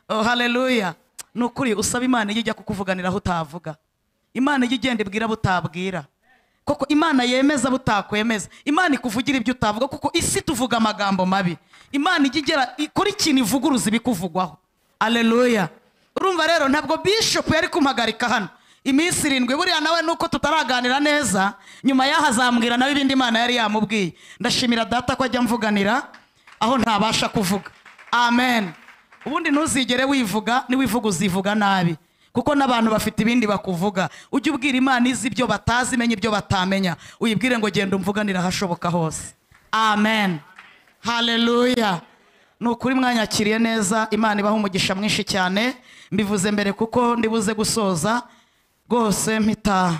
oh haleluya ni ukuri usaba imana ijya ijya kukuvuganiraho utavuga imana ijya igenda ibwira butabwira koko imana yemeza butakwemeza imana ikuvugira ibyo utavuga kuko isi tuvuga amagambo mabi imana ijya igera ikora ikintu ivuguruza ibikuvugwaho aleluya urumva rero ntabwo bishop yari kumpagarika hano iminsi irindwi buriya nawe nuko tutaraganira neza nyuma y'aho azambwira nawe ibindi imana yari yamubwiye ndashimira data ko ajya amvuganira aho ntabasha kuvuga amen ubundi ntuzigere wivuga niwivuga uzivuga nabi kuko n'abantu bafite ibindi bakuvuga ujye ubwira imana izi ibyo batazi imenye ibyo batamenya uyibwire ngo genda umvuganire ahashoboka hose amen haleluya ni ukuri mwanyakiriye neza imana ibaha umugisha mwinshi cyane mbivuze mbere kuko ndibuze gusoza rwose mpita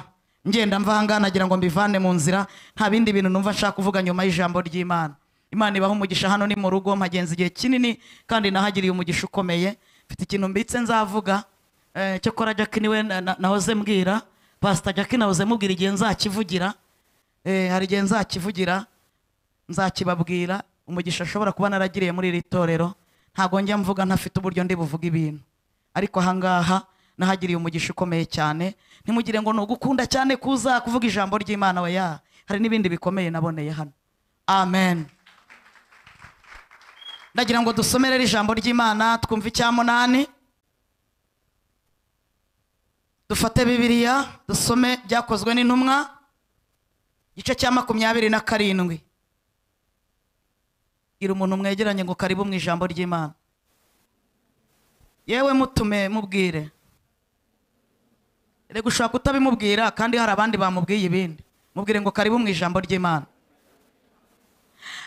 ngenda mva ahangaha nagira ngo mbivane mu nzira nta bindi bintu numva nshaka kuvuga nyuma y'ijambo ry'imana imana ibaha umugisha hano ni mu rugo mpagenza igihe kinini kandi nahagiriye umugisha ukomeye mfite ikintu mbitse nzavuga eh, cyokora jack niwe na- na- nahoze mbwira pasita jack nahoze mubwira igihe nzakivugira Eh, hari igihe nzakivugira nzakibabwira umugisha ashobora kuba naragiriye muri iri torero ntabwo njya mvuga ntafite uburyo ndi buvuga ibintu ariko ahangaha nahagiriye umugisha ukomeye cyane ntimugire ngo ni ugukunda cyane kuza kuvuga ijambo ry'imana weya hari n'ibindi bikomeye naboneye hano amen ndagira ngo dusomere rero ijambo ry'imana twumve icya munani dufate bibiliya dusome byakozwe n'intumwa igice cya makumyabiri na karindwi gira umuntu mwegeranye ngo karibu mu ijambo ry'imana yewe mutume mubwire reka ushobora kutabimubwira kandi hari abandi bamubwiye ibindi mubwire ngo karibu mu ijambo ry'imana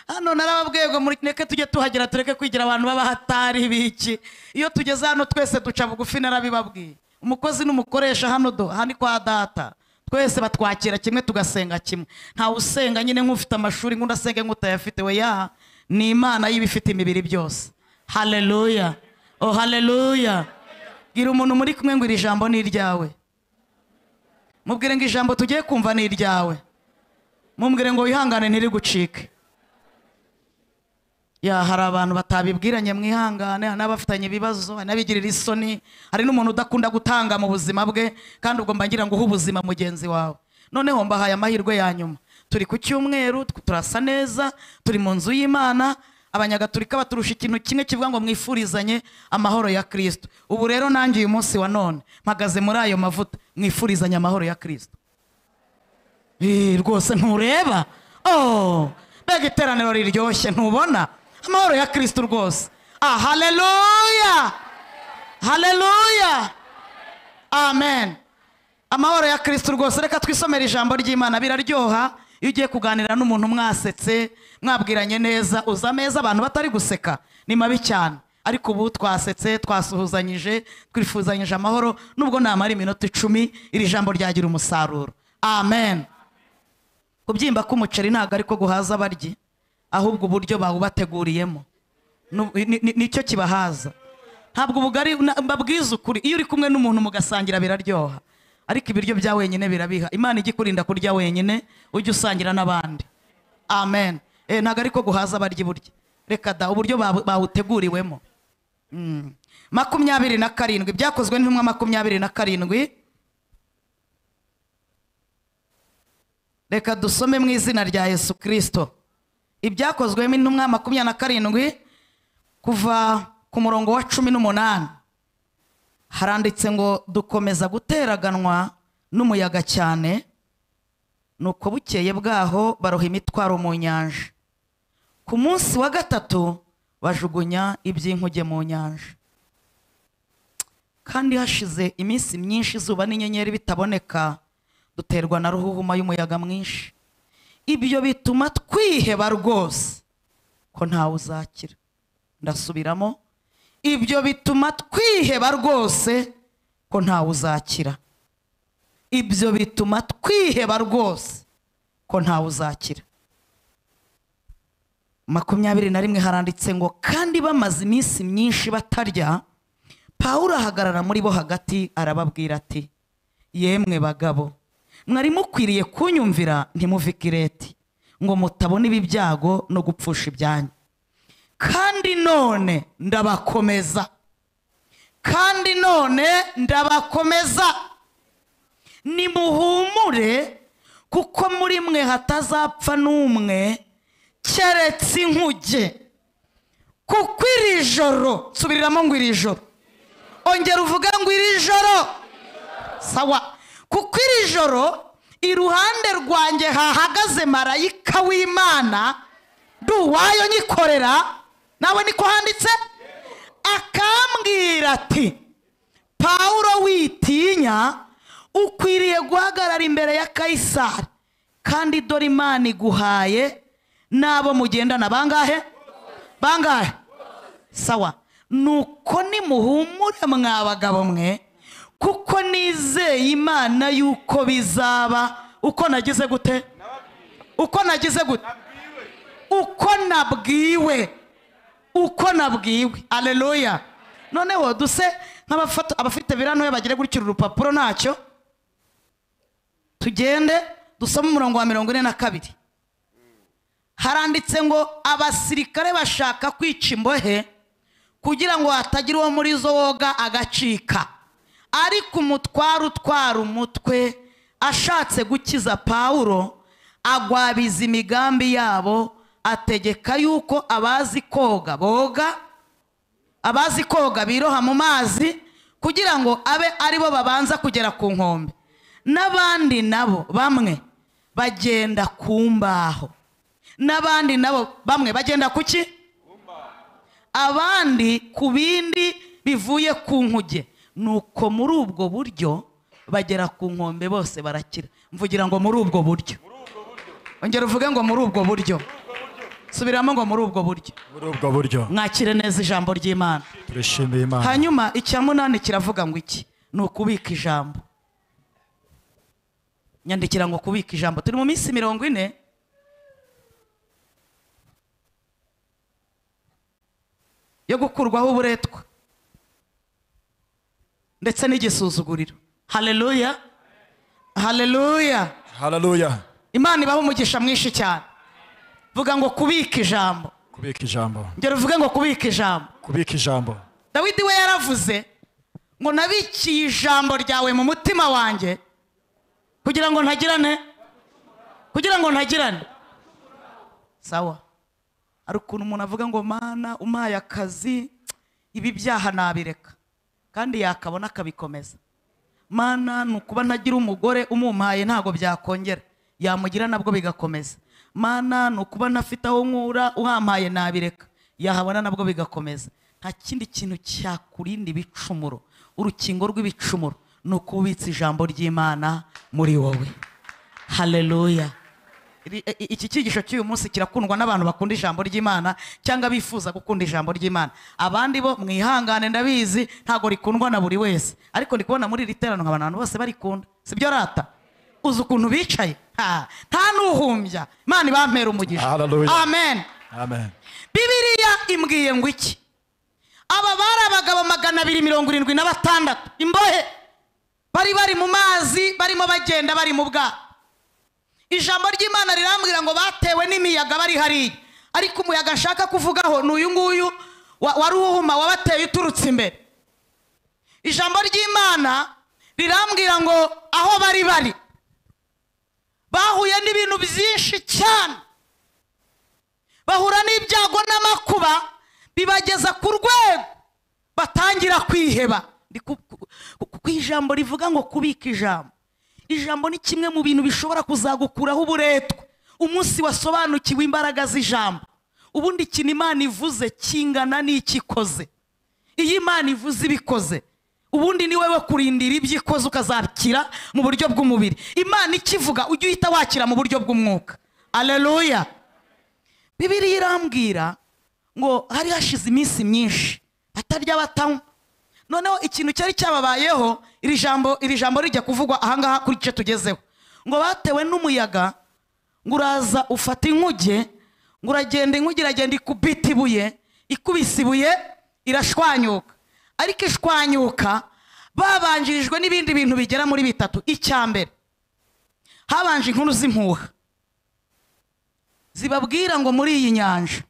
hano narababwiye ngo mureke tujye tuhagera tureke kwigira abantu b'abahatari biki iyo tugeze hano twese duca bugufi narabibabwiye umukozi n'umukoresha hano do aha ni kwa data twese batwakira kimwe tugasenga kimwe ntawe usenga nyine nk'ufite amashuri nk'udasenge nk'utayafite we ya ni imana y'ibifite imibiri byose haleluya oh haleluya gira umuntu muri kumwe ngo iri jambo ni iryawe mubwire ngo ijambo tugiye kumva ni iryawe mubwire ngo wihangane ntirigucike ya hari abantu batabibwiranye mwihangane hari n'abafitanye ibibazo hari n'abigirira isoni hari n'umuntu udakunda gutanga mu buzima bwe kandi ubwo mba ngira ngo uhe ubuzima mugenzi wawe noneho mbahaye amahirwe ya nyuma turi ku cyumweru tw- turasa neza turi mu nzu y'imana abanyagatulika baturusha ikintu kimwe kivuga ngo mwifurizanye amahoro ya kirisito ubu rero nanjye uyu munsi wa none mpagaze muri ayo mavuta mwifurizanye amahoro ya kirisito Eh, rwose ntureba oh mbega iteraniro riryoshye ntubona amahoro ya kristo rwose ah haleluya haleluya amen amahoro ya kristo rwose reka twisomere ijambo ry'imana biraryoha iyo ugiye kuganira n'umuntu mwasetse mwabwiranye neza uza ameza abantu batari guseka ni mabi cyane ariko ubu twasetse twasuhuzanyije twifuzanyije amahoro nubwo namara iminota icumi iri jambo ryagira umusaruro amen kubyimba k'umuceri ntabwo ariko guhaza abaryi ahubwo uburyo bawubateguriyemo Nu- ni- ni- nicyo kibahaza ntabwo ubugari na- mbabwiza ukuri iyo uri kumwe n'umuntu mugasangira biraryoha ariko ibiryo bya wenyine birabiha imana ijya ikurinda kurya wenyine ujye usangira n'abandi amen Eh, ntabwo ariko guhaza abaryi burya reka da uburyo babu- bawuteguriwemo Mm. makumyabiri na karindwi byakozwe n'intumwa makumyabiri na karindwi reka dusome mu izina rya yesu kirisito ibyakozwemo intumwa makumyabiri na karindwi kuva ku murongo wa cumi n'umunani haranditse ngo dukomeza guteraganwa n'umuyaga cyane nuko bukeye bwaho baroha imitwaro mu nyanja ku munsi wa gatatu bajugunya iby'inkuge mu nyanja kandi hashize iminsi myinshi izuba n'inyenyeri bitaboneka duterwa na ruhuhuma y'umuyaga mwinshi ibyo bituma twiheba rwose ko ntawe uzakira ndasubiramo ibyo bituma twiheba rwose ko ntawe uzakira ibyo bituma twiheba rwose ko ntawe uzakira makumyabiri na rimwe haranditse ngo kandi bamaze iminsi myinshi batarya pawulo ahagarara muri bo hagati arababwira ati yemwe bagabo mwari mukwiriye kunyumvira ntimuve i kireti ngo mutabona ibi byago no gupfusha ibyanyu kandi none ndabakomeza kandi none ndabakomeza nimuhumure kuko muri mwe hatazapfa n'umwe keretse inkuge kuko iri joro nsubiriramo ngo iri joro ongera uvuge ngo iri joro sawa kuko iri joro iruhande rwanjye hahagaze marayika w'imana nduwayo nyikorera nawe niko handitse akambwira ati pawulo witinya ukwiriye guhagarara imbere ya kayisari kandi dore imana iguhaye n'abo mugendana bangahe bangahe sawa nuko nimuhumure mwa bagabo mwe kuko nizeye imana yuko bizaba uko nagize gute uko nagize gute uko nabwiwe uko nabwiwe aleluya noneho duse nk'abafata- abafite birantuye bagire gutya uru rupapuro ntacyo tugende dusome umurongo wa mirongo ine na kabiri haranditse ngo abasirikare bashaka kwica imbohe kugira ngo hatagira uwo muri zo woga agacika ariko umutware utwara umutwe ashatse gukiza pawulo agwabiza imigambi yabo ategeka yuko abazi koga boga abazi koga biroha mu mazi kugira ngo abe ari bo babanza kugera ku nkombe n'abandi nabo bamwe bagenda ku mbaho n'abandi nabo bamwe bagenda ku ki abandi ku bindi bivuye ku nkuge nuko muri ubwo buryo bagera ku nkombe bose barakira mvugira ngo muri ubwo buryo ongera uvuge ngo muri ubwo buryo subiramo ngo muri ubwo buryo muri ubwo buryo mwakire neza ijambo ry'imana turishimiye imana hanyuma icya munani kiravuga ngo iki ni ukubika ijambo nyandikira ngo kubika ijambo turi mu minsi mirongo ine yo gukurwaho uburetwa ndetse n'igisuzuguriro haleluya haleluya haleluya imana ibaho umugisha mwinshi cyane vuga ngo kubika ijambo kubika ijambo ngero uvuge ngo kubika ijambo kubika ijambo dawidi we yaravuze ngo nabikiye ijambo ryawe mu mutima wanjye kugira ngo ntagirane kugira ngo ntagirane sawa hari ukuntu umuntu avuga ngo mana umpaye akazi ibi byaha nabireka kandi yakabona akabikomeza mana ni ukuba ntagira umugore umumpaye ntabwo byakongera yamugira nabwo bigakomeza mana ni ukuba ntafite aho nkura uhampaye nabireka yahabona nabwo bigakomeza nta kindi kintu cyakurinda ibicumuro urukingo rw'ibicumuro ni ukubitsa ijambo ry'imana muri wowe haleluya Iri- i- i- iki cyigisho cy'uyu munsi kirakundwa n'abantu bakunda ijambo ry'imana cyangwa bifuza gukunda ijambo ry'imana abandi bo mwihangane ndabizi ntabwo rikundwa na buri wese ariko ndi kubona muri iri teraniro abantu bose barikunda sibyo rata uzi ukuntu bicaye Ha, nta n'uhumbya imana ibampera umugisha Hallelujah. amen amen bibiriya imbwiye ngo iki aba bari abagabo magana abiri mirongo irindwi na batandatu imbohe bari bari mu mazi barimo bagenda bari mu bwato ijambo ry'imana rirambwira ngo batewe n'imiyaga bari hariya ariko umuyaga nshaka kuvugaho ni uyu nguyu wa- wari uwuhuma wabateye uturutse imbere ijambo ry'imana rirambwira ngo aho bari bari bahuye n'ibintu byinshi cyane bahura n'ibyago n'amakuba bibageza ku rwego batangira kwiheba Ndi ku- ku- ku- ku ijambo rivuga ngo kubika ijambo ijambo ni kimwe mu bintu bishobora kuzagukuraho uburetwa umunsi wasobanukiwe imbaraga z'ijambo ubundi ikintu imana ivuze kingana n'ikikoze iyo imana ivuze ibikoze ubundi ni wowe kurindira ibyo ikoze ukazakira mu buryo bw'umubiri imana ikivuga ujye uhita wakira mu buryo bw'umwuka aleluya bibiriya irambwira ngo hari hashize iminsi myinshi atarya batanywa noneho ikintu cyari cyababayeho iri jambo iri jambo rijya kuvugwa ahangaha kuri icyo tugezeho ngo batewe n'umuyaga ngo uraza ufata inkuge ngo uragenda inkuge iragenda ikubita ibuye ikubise ibuye irashwanyuka ariko ishwanyuka babanjirijwe n'ibindi bintu bigera muri bitatu icya mbere habanje inkuru z'impuha zibabwira ngo muri iyi nyanja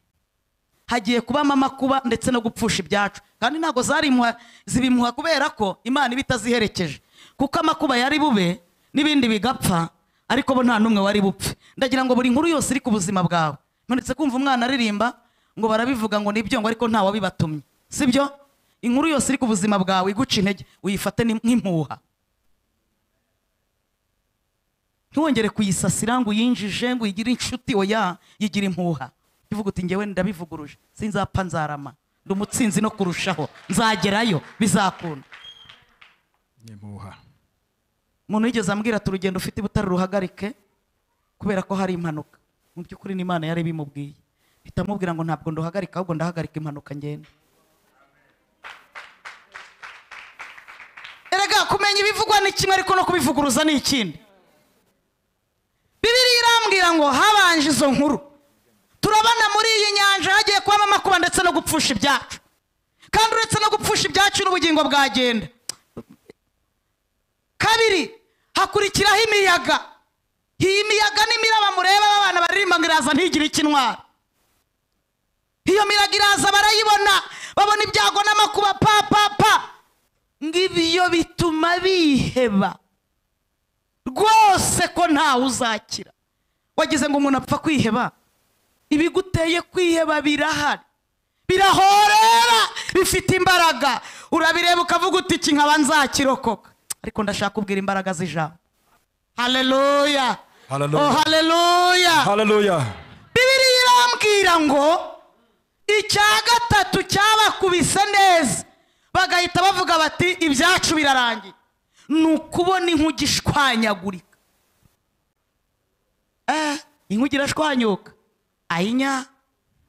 hagiye kubamo amakuba ndetse no gupfusha ibyacu kandi ntabwo zarimuha zibimuha kubera ko imana iba itaziherekeje kuko amakuba yari bube n'ibindi bigapfa ariko bo nta n'umwe wari bupfe ndagira ngo buri nkuru yose iri ku buzima bwawe nonetse kumva umwana aririmba ngo barabivuga ngo nibyo ngo ariko ntawabibatumye sibyo inkuru yose iri ku buzima bwawe iguca intege uyifate ni- nk'impuha ntiwongere kuyisasira ngo uyinjije ngo uyigire inshuti oya yigira impuha ivuga uti ngewe ndabivuguruje sinzapfa nzarama ndi umutsinzi no kurushaho nzagerayo bizakunda n'impuha umuntu yigeze ambwira ati urugendo ufite i butare ruhagarike kubera ko hari impanuka mu by'ukuri ni imana yari bimubwiye ihita amubwira ngo ntabwo nduhagarika ahubwo ndahagarika impanuka ngenda erega kumenya ibivugwa ni kimwe ariko no kubivuguruza ni ikindi bibiri irambwira ngo habanje izo nkuru turabona muri iyi nyanja hagiye kubamo amakuba ndetse no gupfusha ibyacu kandi uretse no gupfusha ibyacu n'ubugingo bwagenda kabiri hakurikiraho imiyaga iyi miyaga n'imiraba mureba abana baririmba ngo iraza ntigire icyo intwara iyo miraga iraza barayibona babona ibyago n'amakuba pa pa pa ngo ibyo bituma biheba rwose ko ntawe uzakira wagize ngo umuntu apfa kwiheba ibiguteye kwiheba birahari birahorera bifite imbaraga urabireba ukavuga uti iki nkaba nzakirokoka ariko ndashaka kubwira imbaraga z'ijambo haleluya Haleluya. Oh, haleluya haleluya bibiriya irambwira ngo icya gatatu cyabakubise neza bagahita bavuga bati ibyacu birarangiye ni ukubona inkuge ishwanyagurika eh inkuge irashwanyuka ayinya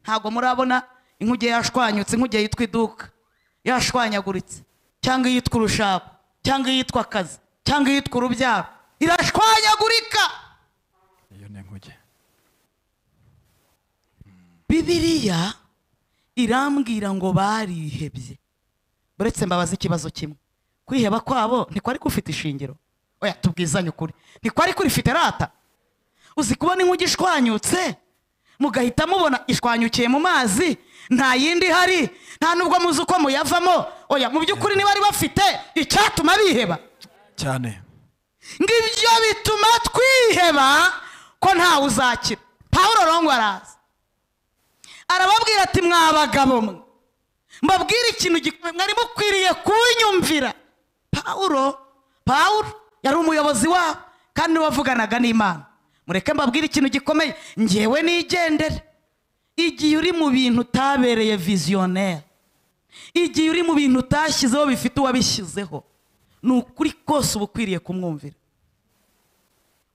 ntabwo murabona inkuge yashwanyutse inkuge yitwa iduka yashwanyaguritse cyangwa iyitwa urushako cyangwa iyitwa akazi cyangwa iyitwa urubyaro irashwanyagurika iyo ni inkuge bibiriya irambwira ngo barihebye uretse mbabaza ikibazo kimwe kwiheba kwabo ntikwari kufite ishingiro oya tubwizanye ukuri ntikwari kurifite rata uzi kubona inkuge ishwanyutse mugahita mubona ishwanyukiye mu mazi nta yindi ihari nta nubwo muzi uko muyavamo oya mu by'ukuri ntibari bafite icyatuma biheba cyane ngo ibyo bituma twiheba ko ntawe uzakira pawulo rongo araza arababwira ati mwa bagabo mwe mbabwire ikintu gik- mwari mukwiriye kunyumvira pawulo pawulo yari umuyobozi wabo kandi niwe wavuganaga n'imana mureke mbabwire ikintu gikomeye ngewe nigendere igihe uri mu bintu utabereye viziyoneri igihe uri mu bintu utashyizeho bifite uwabishyizeho ni ukuri kose uba ukwiriye kumwumvira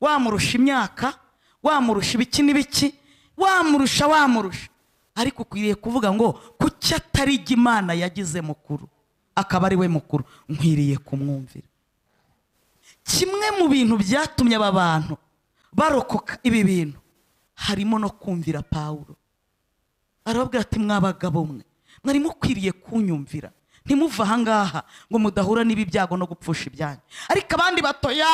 wamurusha imyaka wamurusha ibiki n'ibiki wamurusha wamurusha ariko ukwiriye kuvuga ngo kuki atari jye imana yagize mukuru akaba ari we mukuru nkwiriye kumwumvira kimwe mu bintu byatumye aba bantu barokoka ibi bintu harimo no kumvira pawulo arababwira ati mwa bagabo mwe mwari mukwiriye kunyumvira ntimuve ahangaha ngo mudahura n'ibi byago no gupfusha ibyanyu ariko abandi batoya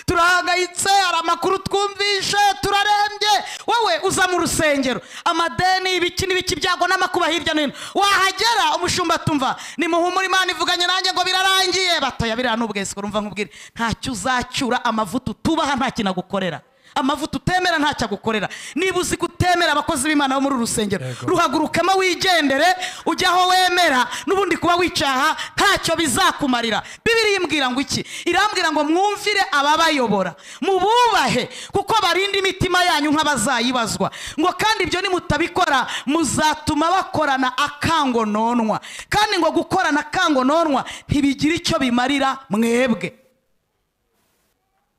turahangayitse hari amakuru twumvishe turarembye wowe uza mu rusengero amadeni ibiki n'ibiki ibyago n'amakuba hirya no hino wahagera umushumba atumva nimuhumure imana ivuganye nanjye ngo birarangiye batoya biriya n'ubwesiko rumva nkubwire ntacyo uzacyura amavuta utubaha nta kintu agukorera amavuta utemera ntacyo agukorera niba uzi gutemera abakozi b'imana bo muri uru rusengero Yego. ruhagurukemo wigendere ujye aho wemera n'ubundi kuba wicaha ntacyo bizakumarira bibiri imbwira ngo iki irambwira ngo mwumvire ababayobora mububahe kuko barinda imitima yanyu nk'abazayibazwa ngo kandi ibyo nimutabikora muzatuma bakorana akangononwa kandi ngo gukorana akangononwa ntibigira icyo bimarira mwebwe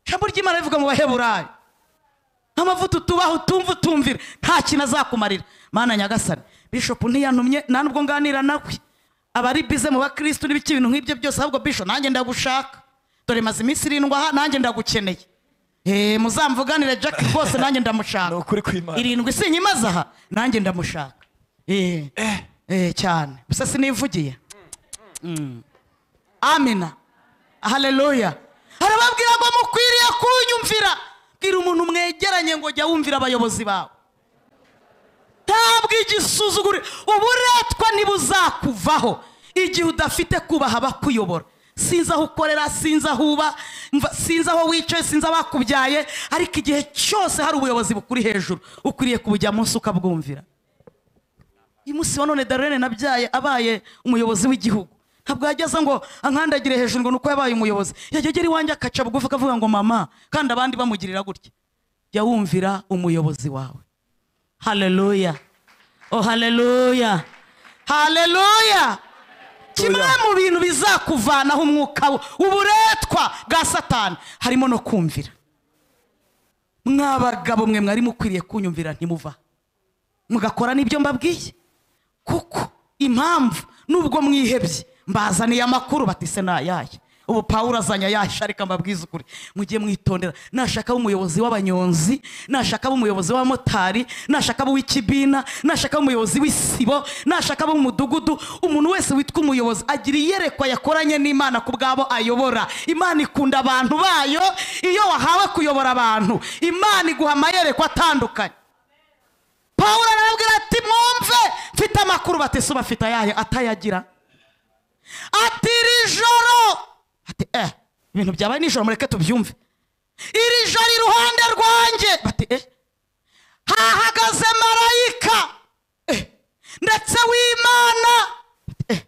ijambo ry'imana rivuga mu baheburayo amavuta utubaho utumva utumvira nta kintu azakumarira mana nyagasani bishopu ntiyantumye nta nubwo nganira nawe abari bize mu bakirisitu n'ibiki ibintu nk'ibyo byose ahubwo bisho nanjye ndagushaka dore maze iminsi irindwi aha nanjye ndagukeneye Eh, muzamvuganire jack rwose nanjye ndamushaka Ni ukuri kw'Imana. irindwi sinyimaze aha nanjye ndamushaka Eh, eh, cyane gusa sinivugiye Mm. amina haleluya harababwira ngo mukwiriye kunyumvira bwira umuntu mwegeranye ngo jya wumvira abayobozi bawe ntabwo igisuzugure uburetwa ntibuzakuvaho igihe udafite kubaha abakuyobora sinzi aho ukorera sinzi aho uba mva- sinzi aho wicaye sinzi abakubyaye ariko igihe cyose hari ubuyobozi bukuri hejuru ukwiriye kubujya munsi ukabwumvira uyu munsi wa none darlene nabyaye abaye umuyobozi w'igihugu ntabwo yageza ngo ankandagire hejuru ngo ni uko yabaye umuyobozi yajya agera iwanjye akaca bugufi akavuga ngo mama kandi abandi bamugirira gutya jya wumvira umuyobozi wawe haleluya oh haleluya haleluya kimwe mu bintu bizakuvanaho umwuka wo- uburetwa bwa satani harimo no kumvira mw'abagabo mwe mwari mukwiriye kunyumvira ntimuva mugakora n'ibyo mbabwiye kuko impamvu nubwo mwihebye mbazaniye amakuru batise ni ayahe ubu pawulo azanye ayahisha ariko mbabwiza ukuri mujye mwitondera nashaka umuyobozi w'abanyonzi nashaka umuyobozi w'abamotari nashaka uw'ikibina nashaka umuyobozi w'isibo nashaka umudugudu umuntu wese witwa umuyobozi agira iyerekwa yakoranye n'imana ku bwabo ayobora imana ikunda abantu bayo iyo wahawe kuyobora abantu imana iguha amayerekwa atandukanye pawulo arababwira ati mwumve mfite amakuru batese bafite ayahe atayagira ati iri joro ati eh ibintu byabaye nijoro mureke tubyumve iri joro iruhande rwanjye bati eh hahagaze marayika eh ndetse w'imana bati, eh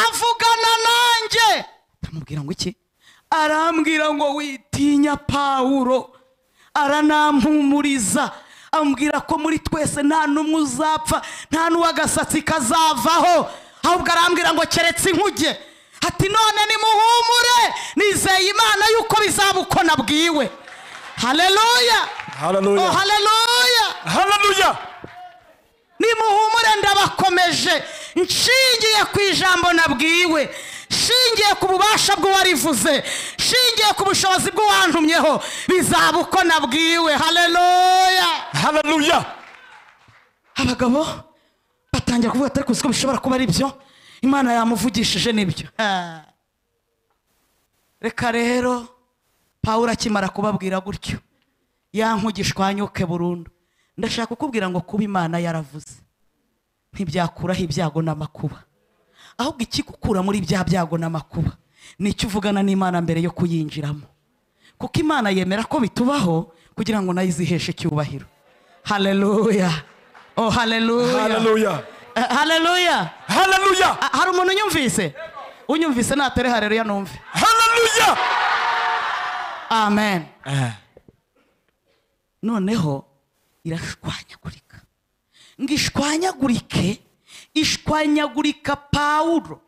avugana nanjye aramubwira ngo iki arambwira ngo witinya pawulo aranampumuriza ambwira ko muri twese nta n'umwe uzapfa nta n'uw'agasatsi kazavaho ahubwo arambwira ngo keretse inkuge ati none nimuhumure nizeye imana yuko bizaba uko nabwiwe haleluya Haleluya. oh, haleluya haleluya nimuhumure ndabakomeje nshingiye ku ijambo nabwiwe nshingiye ku bubasha bw'uwarivuze nshingiye ku bushobozi bw'uwantumyeho bizaba uko nabwiwe haleluya haleluya abagabo batangira kuvuga ati ariko uzi ko bishobora kuba ari byo imana yamuvugishije nibyo Ah. reka rero pawulo akimara kubabwira gutyo yankugishwanyuke burundu ndashaka kukubwira ngo kuba imana yaravuze ntibyakuraho ibyago n'amakuba ahubwo ikigukura muri bya byago n'amakuba ni icyo uvugana n'imana mbere yo kuyinjiramo kuko imana yemera ko bitubaho kugira ngo nayo iziheshe icyubahiro haleluya oh haleluya haleluya Eh, haleluya haleluya Ah, hari umuntu unyumvise unyumvise natere haleluya numve haleluya amen Eh, noneho irashwanyagurika ngo ishwanyagurike ishwanyagurika pawulo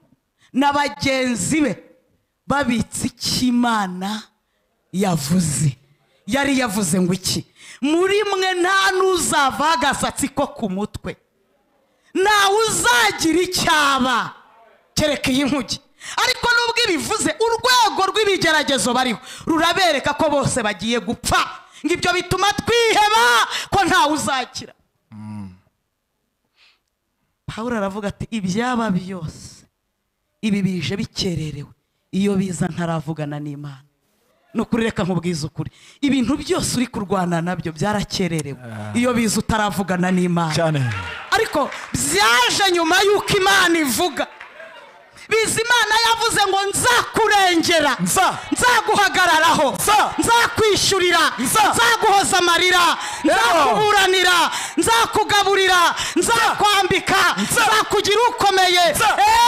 na bagenzi be babitse icyo imana yavuze yari yavuze ngo iki muri mwe nta n'uzavaho agasatsi ko ku mutwe ntawe uzagira icyaba kereka iyi nkuge ariko nubwo ibivuze urwego rw'ibigeragezo bariho rurabereka ko bose bagiye gupfa ngo ibyo bituma twiheba ko ntawe uzakira pawulo aravuga ati ibyaba byose ibi bije bikererewe iyo biza ntaravugana n'imana ni ukuri reka nkubwize ukuri ibintu byose uri kurwana nabyo byarakererewe iyo biza utaravugana n'imana cyane ariko byaje nyuma y'uko imana ivuga biza imana yavuze ngo nzakurengera Nza. nzaguhagararaho Nza. nzakwishyurira Nza. nzaguhoza amarira Yego. nzakuburanira nzakugaburira nzakwambika Nza. nzakugira ukomeye Nza. Eh,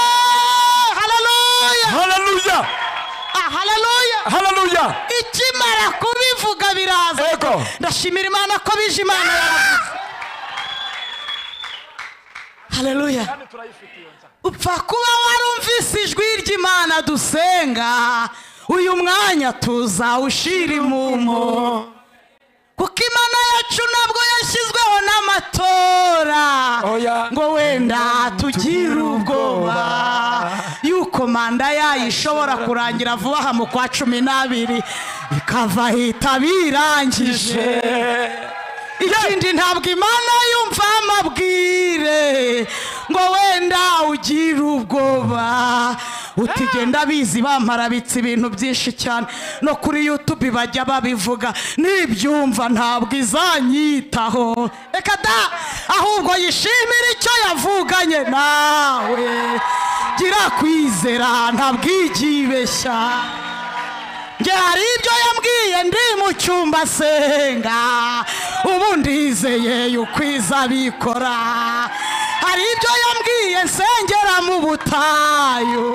haleluya haleluya Ah, haleluya haleluya ikimara kubivuga biraza Yego. ndashimira imana ko bije imana yaravuze haleluya upfa kuba warumvise ijwi ry'imana dusenga uyu mwanya tuzawushira imumo kuko imana yacu ntabwo yashyizweho n'amatora Oya. ngo wenda tugire ubwoba yuko manda yayo ishobora kurangira vuba aha mu kwa cumi n'abiri ikava ahita birangije ikindi ntabwo imana yumva amabwire ngo wenda ugire ubwoba utigenda bizi bamarabitse ibintu byinshi cyane no kuri youtube bajya babivuga nibyumva ntabwo izanyitaho reka da ahubwo yishimire icyo yavuganye nawe ntagira kwizera ntabwo yibeshya njye hari ibyo yambwiye ndi mu cyumba asenga ubu ndizeye ukwiza abikora hari ibyo yambwiye nsengera mu butayu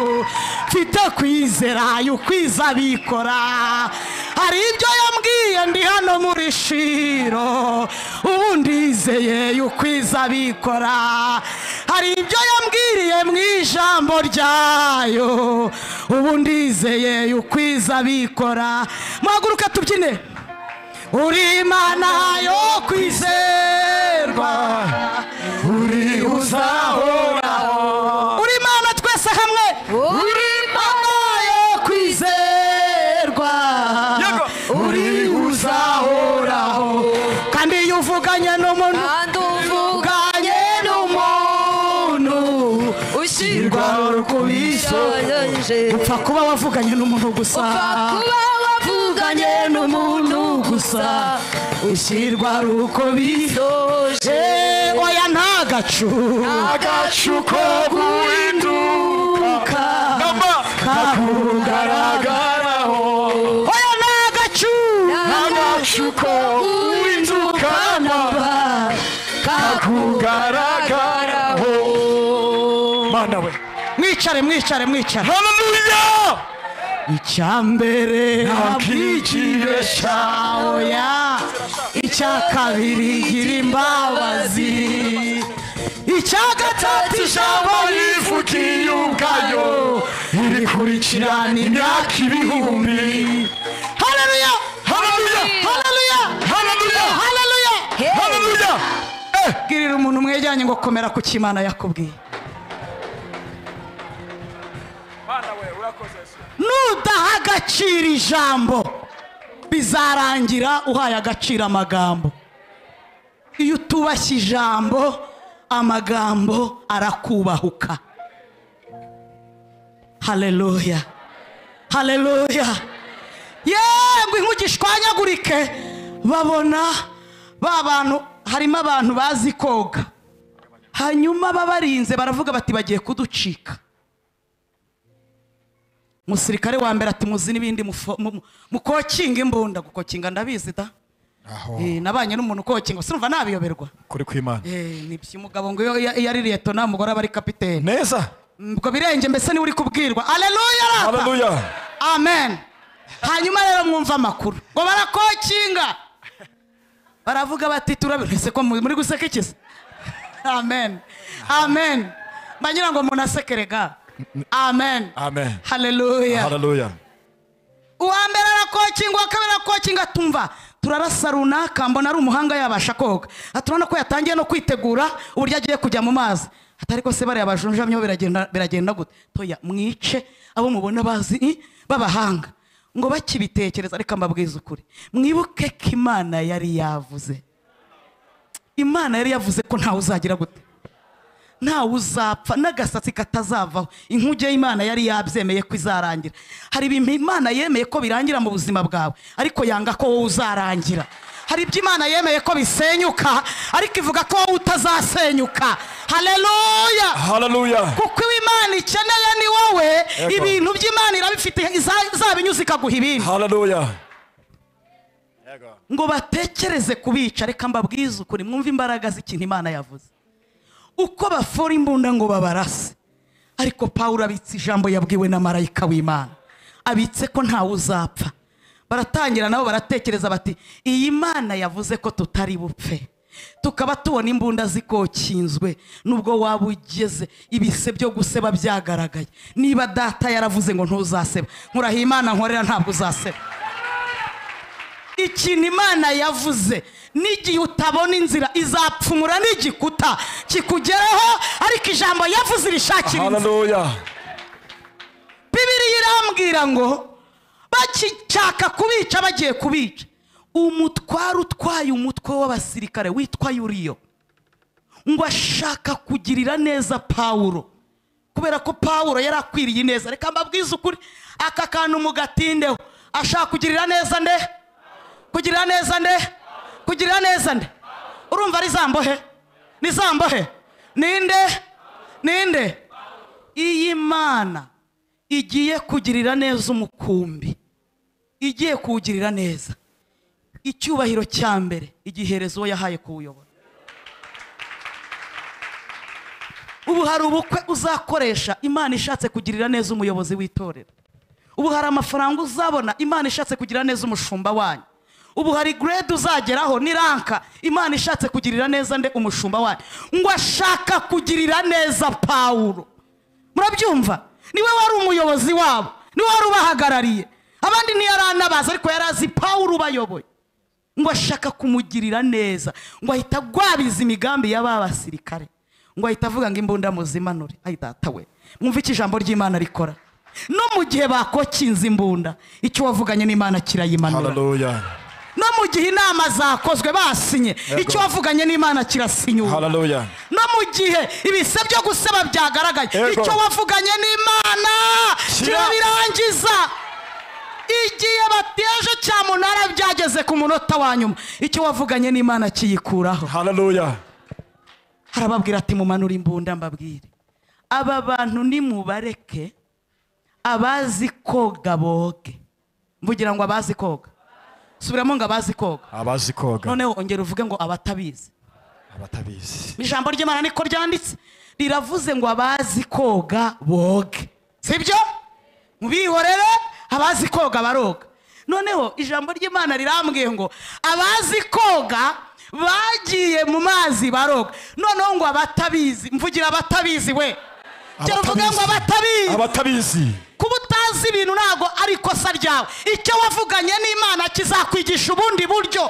mfite kwizera ukwiza abikora hari ibyo yambwiye ndi hano muri shiro ubu ndizeye ukwiza abikora hari ibyo yambwiriye mu ijambo ryayo ubu ndizeye ukwiza abikora muhaguruka tubyine uri imana yo kwizerwa uri uzahoraho uri imana twese hamwe Uri imana yo kwizerwa Yego. uri uzahoraho kandi iyo uvuganye n'umuntu kandi uvuga uvuganye n'umuntu ushyirwa kubishoje upfa kuba wavuganye n'umuntu gusa upfa kuba wavuganye n'umuntu gusa ushyirwa ari uko bisoje bije oya nta gacu agacu ko guhinduka namba kakugaragaraho oya nta gacu agacu ko guhinduka namba kakugaragaraho mana we mwicare mwicare mwicare haleluya icyambere ntakwikibesha, oya icya kabiri gira imbabazi icya gatatu ijambo ijambo rivugiye ubwayo ririkurikirana imyaka ibihumbi haleluya haleluya haleluya haleluya haleluya haleluya Eh, girira umuntu mwejyanye ngo komera ku kimana yakubwiye nudaha agaciro ijambo bizarangira uhaye agaciro amagambo iyo utubashye ijambo amagambo arakubahuka haleluya haleluya yemwe inkugishwanyagurike babona ba bantu harimo abantu bazi koga hanyuma babarinze baravuga bati bagiye kuducika umusirikare wa mbere ati muzi n'ibindi mufo- mu- mu- mukokinga imbunda gukokinga ndabizi da Eh, nabanye n'umuntu ukokinga sinumva nabiyoberwa kuri kw'imana Eh, ni by'umugabo ngo iyo iyo- iyo ari liyetona umugore aba ari kapitene neza ubwo birenge mbese niwe uri kubwirwa aleluya rata! haleluya amen hanyuma rero mwumva amakuru ngo barakokinga baravuga bati turabese ko muri gusekekiza amen amen mbanyira ngo umuntu asekerega amen amen haleluya haleluya uwa mbere arakokinga uwa kabiri arakokinga tumva turarasa runaka mbona ari umuhanga yabasha koga Aha turabona ko yatangiye no kwitegura uburyo agiye kujya mu mazi atariko se bariya bajunjamyeho biragenda biragenda gute toya mwice abo mubona bazi i, b'abahanga ngo bakibitekereza reka mbabwize ukuri mwibuke ko imana yari yavuze imana yari yavuze ko ntawe uzagira gute ntawe uzapfa n'agasatsi katazavaho inkuge y'imana yari yabyemeye ko izarangira hari ibintu imana yemeye ko birangira mu buzima bwawe ariko yanga ko wowe uzarangira hari ibyo imana yemeye ko bisenyuka ariko ivuga ko wowe utazasenyuka haleluya haleluya kuko iwe imana ikeneye ni wowe Yego. ibintu by'imana irabifite iza- izabinyuza ikaguha ibindi haleluya ngo batekereze kubica reka mbabwize ukuri mwumve imbaraga z'ikintu imana yavuze uko bafora imbunda ngo babarase ariko pawulo abitse ijambo yabwiwe na marayika w'imana abitse ko ntawe uzapfa baratangira nabo baratekereza bati iyi mana yavuze ko tutari bupfe tukaba tubona imbunda zikokinzwe nubwo waba ugeze ibise byo guseba byagaragaye niba data yaravuze ngo ntuzaseba nkurahiye imana nkorera ntabwo uzaseba ikintu imana yavuze n'igihe utabona inzira izapfumura n'igikuta kikugeraho ariko ijambo yavuze irishakira inzira haleluya bibiriya irambwira ngo bakishaka kubica bagiye kubica umutware utwaye umutwe w'abasirikare witwa yuriyo ngo ashaka kugirira neza pawulo kubera ko pawulo yari akwiriye neza reka mbabwize ukuri aka kantu mugatindeho ashaka kugirira neza nde kugirira neza nde kugirira neza nde urumva ari zambo he ni zambo he ninde ninde iyi mana igiye kugirira neza umukumbi igiye kuwugirira neza icyubahiro cya mbere igihereza uwo yahaye kuwuyobora ubu hari ubukwe uzakoresha imana ishatse kugirira neza umuyobozi w'itorero ubu hari amafaranga uzabona imana ishatse kugira neza umushumba wanyu ubu hari grade uzageraho ni ranka imana ishatse kugirira neza nde umushumba wanyu ngo ashaka kugirira neza pawulo murabyumva niwe wari umuyobozi wabo niwe wari ubahagarariye abandi ntiyari anabazi ariko yari azi pawulo ubayoboye ngo ashaka kumugirira neza ngo ahita agwabiza imigambi ya ba basirikare ngo ahita avuga ngo imbunda muzimanure ayi data we mwumve icyo ijambo ry'imana rikora no mu gihe bakokinze imbunda icyo wavuganye n'imana kirayimanura Hallelujah. no mu gihe inama zakozwe basinye Yego. icyo wavuganye n'imana kirasinyuka Hallelujah. no mu gihe ibise byo guseba byagaragaye Yego. icyo wavuganye n'imana Kira- kirabirangiza igihe bateje cya munara byageze ku munota wa nyuma icyo wavuganye n'imana kiyikuraho Hallelujah. harababwira ati mumanure imbunda mbabwire aba bantu nimubareke abazi koga boge mvugira ngo abazi koga subiramo ngo abazi koga Abazi koga noneho ongera uvuge ngo abatabizi abatabizi. ijambo ry'imana niko ryanditse riravuze ngo abazi koga boge sibyo mubihorere abazi koga baroga noneho ijambo ry'imana rirambwiye ngo abazi koga bagiye mu mazi baroga noneho ngo abatabizi mvugira abatabizi we cyane uvuge ngo abatabizi Abatabizi. kuba utazi ibintu ntabwo ari ikosa ryawe icyo wavuganye n'imana kizakwigisha ubundi buryo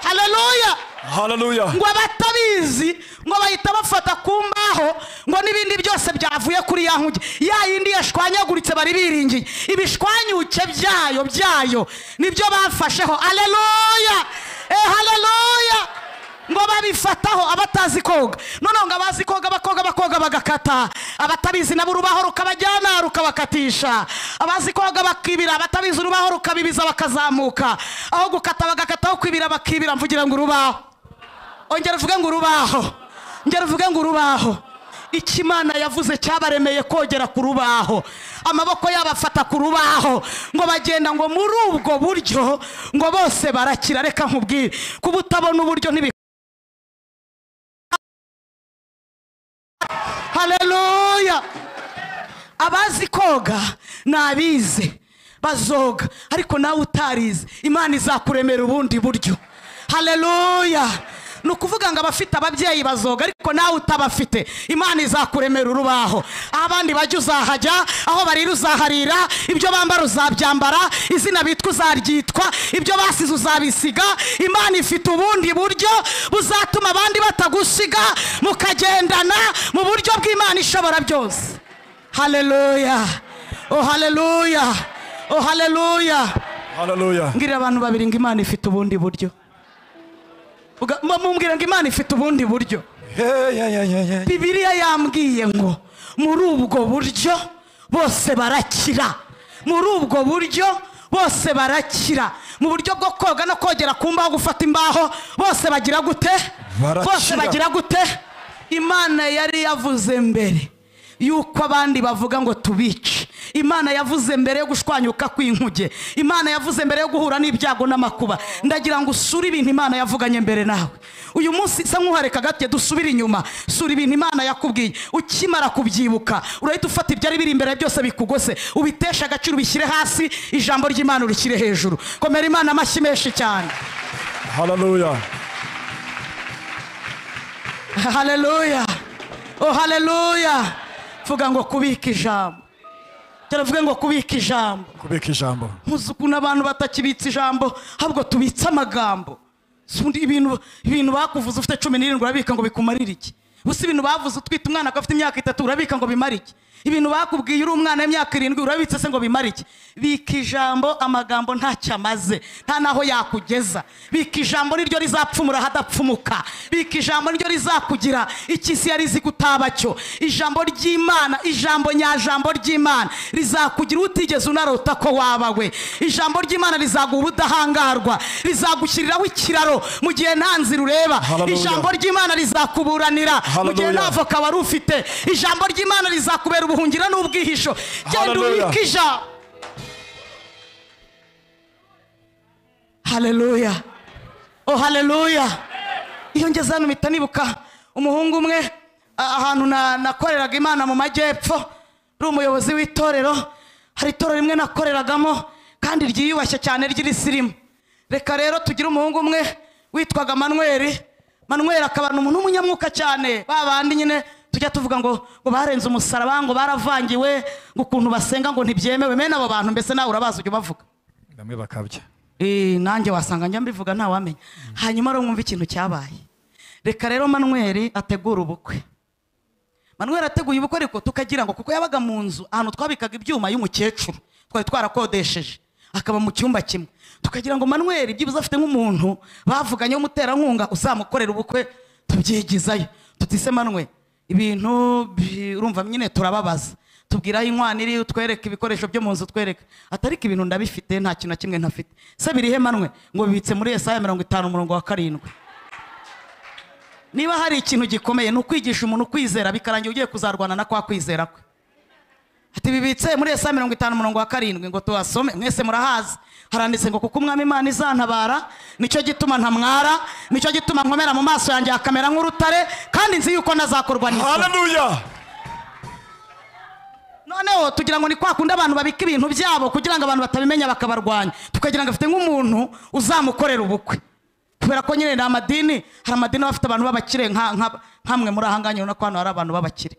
haleluya Hallelujah. ngo abatabizi ngo bahita bafata ku mbaho ngo n'ibindi byose byavuye kuri ya nkuge ya yindi yashwanyaguritse bari biringiye ibishwanyuke byayo byayo nibyo bafasheho aleluya eh aleluya ngo babifataho abatazi koga noneho ngo abazi koga bakoga bakoga bagakata abatabizi nabo urubaho rukabajyana rukabakatisha abazi koga bakibira abatabizi urubaho rukabibiza bakazamuka aho gukata bagakataho kwibira bakibira mvugira ngo urubaho ongera uvuge ngo urubaho ongera uvuge ngo urubaho ikimana yavuze cyabaremeye kogera ku rubaho amaboko yabo afata ku rubaho ngo bagenda ngo muri ubwo buryo ngo bose barakira reka nkubwire kuba utabona uburyo ntibi haleluya abazi koga nabize bazoga ariko nawe utarize imana izakuremera ubundi buryo haleluya ni ukuvuga ngo abafite ababyeyi bazoga ariko nawe utabafite imana izakuremera urubaho aho abandi bajya uzahajya aho barira uzaharira ibyo bambara uzabyambara izina bitwa uzaryitwa ibyo basize uzabisiga imana ifite ubundi buryo buzatuma abandi batagusiga mukagendana mu buryo bw'imana ishobora byose haleluya oh haleluya oh haleluya Hallelujah. mbwira abantu babiri ngo imana ifite ubundi buryo Uga- mu- mumbwira ngo imana ifite ubundi buryo Hey, yeah, yeah, yeah, yeah. bibiliya yambwiye ngo muri ubwo buryo bose barakira muri ubwo buryo bose barakira mu buryo bwo koga no kogera ku mbaho gufata imbaho bose bagira gute Barakira. bose bagira gute imana yari yavuze mbere yuko abandi bavuga ngo tubice imana yavuze mbere yo gushwanyuka kw'inkuge imana yavuze mbere yo guhura n'ibyago n'amakuba ndagira ngo usure ibintu imana yavuganye mbere nawe uyu munsi isa nk'uhareka gake dusubire inyuma sura ibintu imana yakubwiye ukimara kubyibuka urahita ufata ibyari biri imbere byose bikugose ubiteshe agaciro ubishyire hasi ijambo ry'imana urishyire hejuru komera imana amashyi menshi cyane Hallelujah. haleluya oh haleluya vuga ngo kubika ijambo turavuge ngo kubika ijambo Kubika ijambo. nkuzi ukuntu abantu batakibitsa ijambo ahubwo tubitse amagambo Si undi ibintu ibintu bakuvuze ufite cumi n'irindwi urabika ngo bikumarire iki gusa ibintu bavuze utwite umwana ko afite imyaka itatu urabika ngo bimare iki ibintu bakubwiye uri umwana w'imyaka irindwi urabitse se ngo bimare iki bika ijambo amagambo ntacyo amaze nta n'aho yakugeza bika ijambo niryo rizapfumura ahadapfumuka bika ijambo niryo rizakugira iki isi yari izi kutaba cyo ijambo ry'imana ijambo nyajambo ry'imana rizakugira utigeze unarota ko waba we ijambo ry'imana rizaguha ubudahangarwa rizagushyiriraho ikiraro mu gihe nta nzira ureba Hallelujah. ijambo ry'imana rizakuburanira mu gihe Hallelujah. nta voka wari ufite ijambo ry'imana rizakubera ubuhungiro n'ubwihisho genda Hallelujah. ubike ijambo haleluya oh haleluya iyo ngeze hano mpita nibuka umuhungu umwe a- ahantu na- nakoreraga imana mu majyepfo uri umuyobozi w'itorero hari itorero rimwe nakoreragamo kandi ryiyubashye cyane ry'irisimu reka rero tugire umuhungu umwe witwaga manweri manweri akaba ni umuntu w'umunyamwuka cyane ba bandi nyine tujya tuvuga ngo ngo barenze umusaraba ngo baravangiwe ngo ukuntu basenga ngo ntibyemewe mene abo bantu mbese nawe urabazi ujya ubavuga bamwe bakabya Eh, nanjye wasanga njya mbivuga ntawamenya hanyuma rero mwumve ikintu cyabaye reka rero manweri ategura ubukwe manweri ateguye ubukwe ariko tukagira ngo kuko yabaga mu nzu ahantu twabikaga ibyuma y'umukecuru twari twarakodesheje akaba mu cyumba kimwe tukagira ngo manweri byibuze afite nk'umuntu bavuganye w'umuterankunga uzamukorera ubukwe tubyigizayo tutise manwe ibintu bi- urumva nyine turababaza tubwiraho inkwaniri utwereke ibikoresho byo mu nzu utwereke atariko ibintu ndabifite nta kintu na kimwe ntafite se birihe manwe ngo bibitse muri esaya mirongo itanu umurongo wa karindwi niba hari ikintu gikomeye ni ukwigisha umuntu kwizera bikarangira ugiye kuzarwana na kwa kwizera kwe ati bibitse muri esa mirongo itanu umurongo wa karindwi ngo tuhasome mwese murahazi haranditse ngo kuko umwami imana izantabara nicyo gituma ntamwara nicyo gituma nkomera mu maso yanjye hakamera nk'urutare kandi nzi yuko ntazakorwa n'isuri Hallelujah. noneho tugira ngo ni kwa kundi abantu babika ibintu byabo kugira ngo abantu batabimenya bakabarwanya tukagira ngo afite nk'umuntu uzamukorera ubukwe kubera ko nyine ni amadini hari amadini aba afite abantu b'abakire nka- nka- nkamwe muri ahangaha nyine urabona ko hano hari abantu b'abakire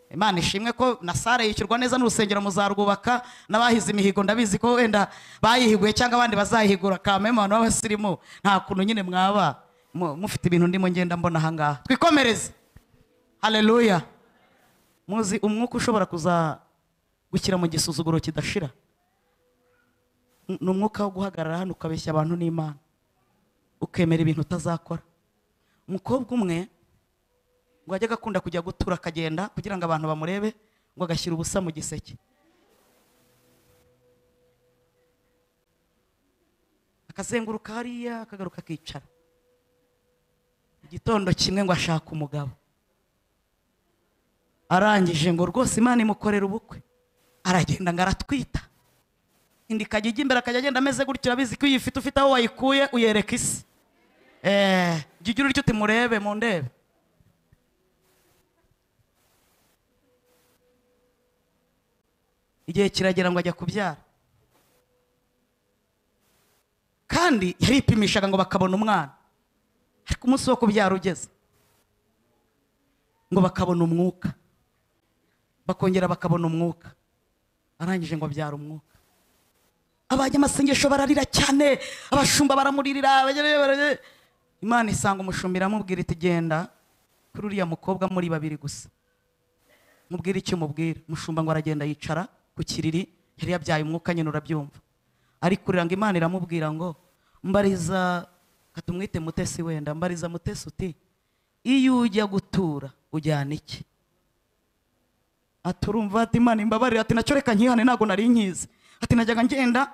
imana ishimwe ko na sare yishyurwa neza n'urusengero muzarwubaka n'abahize imihigo ndabizi ko wenda bayihiguye cyangwa abandi bazayihigura kameme abantu b'abasirimu nta kuntu nyine mwaba mu- mufite ibintu ndimo ngenda mbona ahangaha twikomereze haleluya muzi umwuka ushobora kuza gushyira mu gisuzuguro kidashira N- ni umwuka wo guhagarara hano ukabeshya abantu n'imana ukemera ibintu utazakora umukobwa umwe ngo ajye agakunda kujya gutura akagenda kugira ngo abantu bamurebe ngo agashyira ubusa mu giseke akazenguruka hariya akagaruka akicara igitondo kimwe ngo ashaka umugabo arangije ngo rwose imana imukorera ubukwe aragenda ngo aratwita indi kajya ijya imbere akajya agenda ameze gutyo urabizi ko iyo uyifite ufite aho wayikuye uyereka isi eh jya ugira utyo uti murebe mu ndebe igihe kiragera ngo ajya kubyara kandi yaripimishaga ngo bakabona umwana ariko umunsi wo kubyara ugeze ngo bakabona umwuka bakongera bakabona umwuka arangije ngo abyara umwuka abanyamasengesho bararira cyane abashumba baramuririra abagere- baragere- imana isanga umushumba iramubwira iti genda kuri uriya mukobwa muri babiri gusa mubwire icyo umubwira umushumba ngo aragenda yicara ku kiriri yari yabyaye umwuka nyine urabyumva arikurira ngo imana iramubwira ngo mbariza katumwite mutesi wenda mbariza mutesi uti iyo ujya gutura ujyana iki ati urumva ati imana imbabarire ati nacyo reka nkihane ntabwo nari nkizi ati najyaga ngenda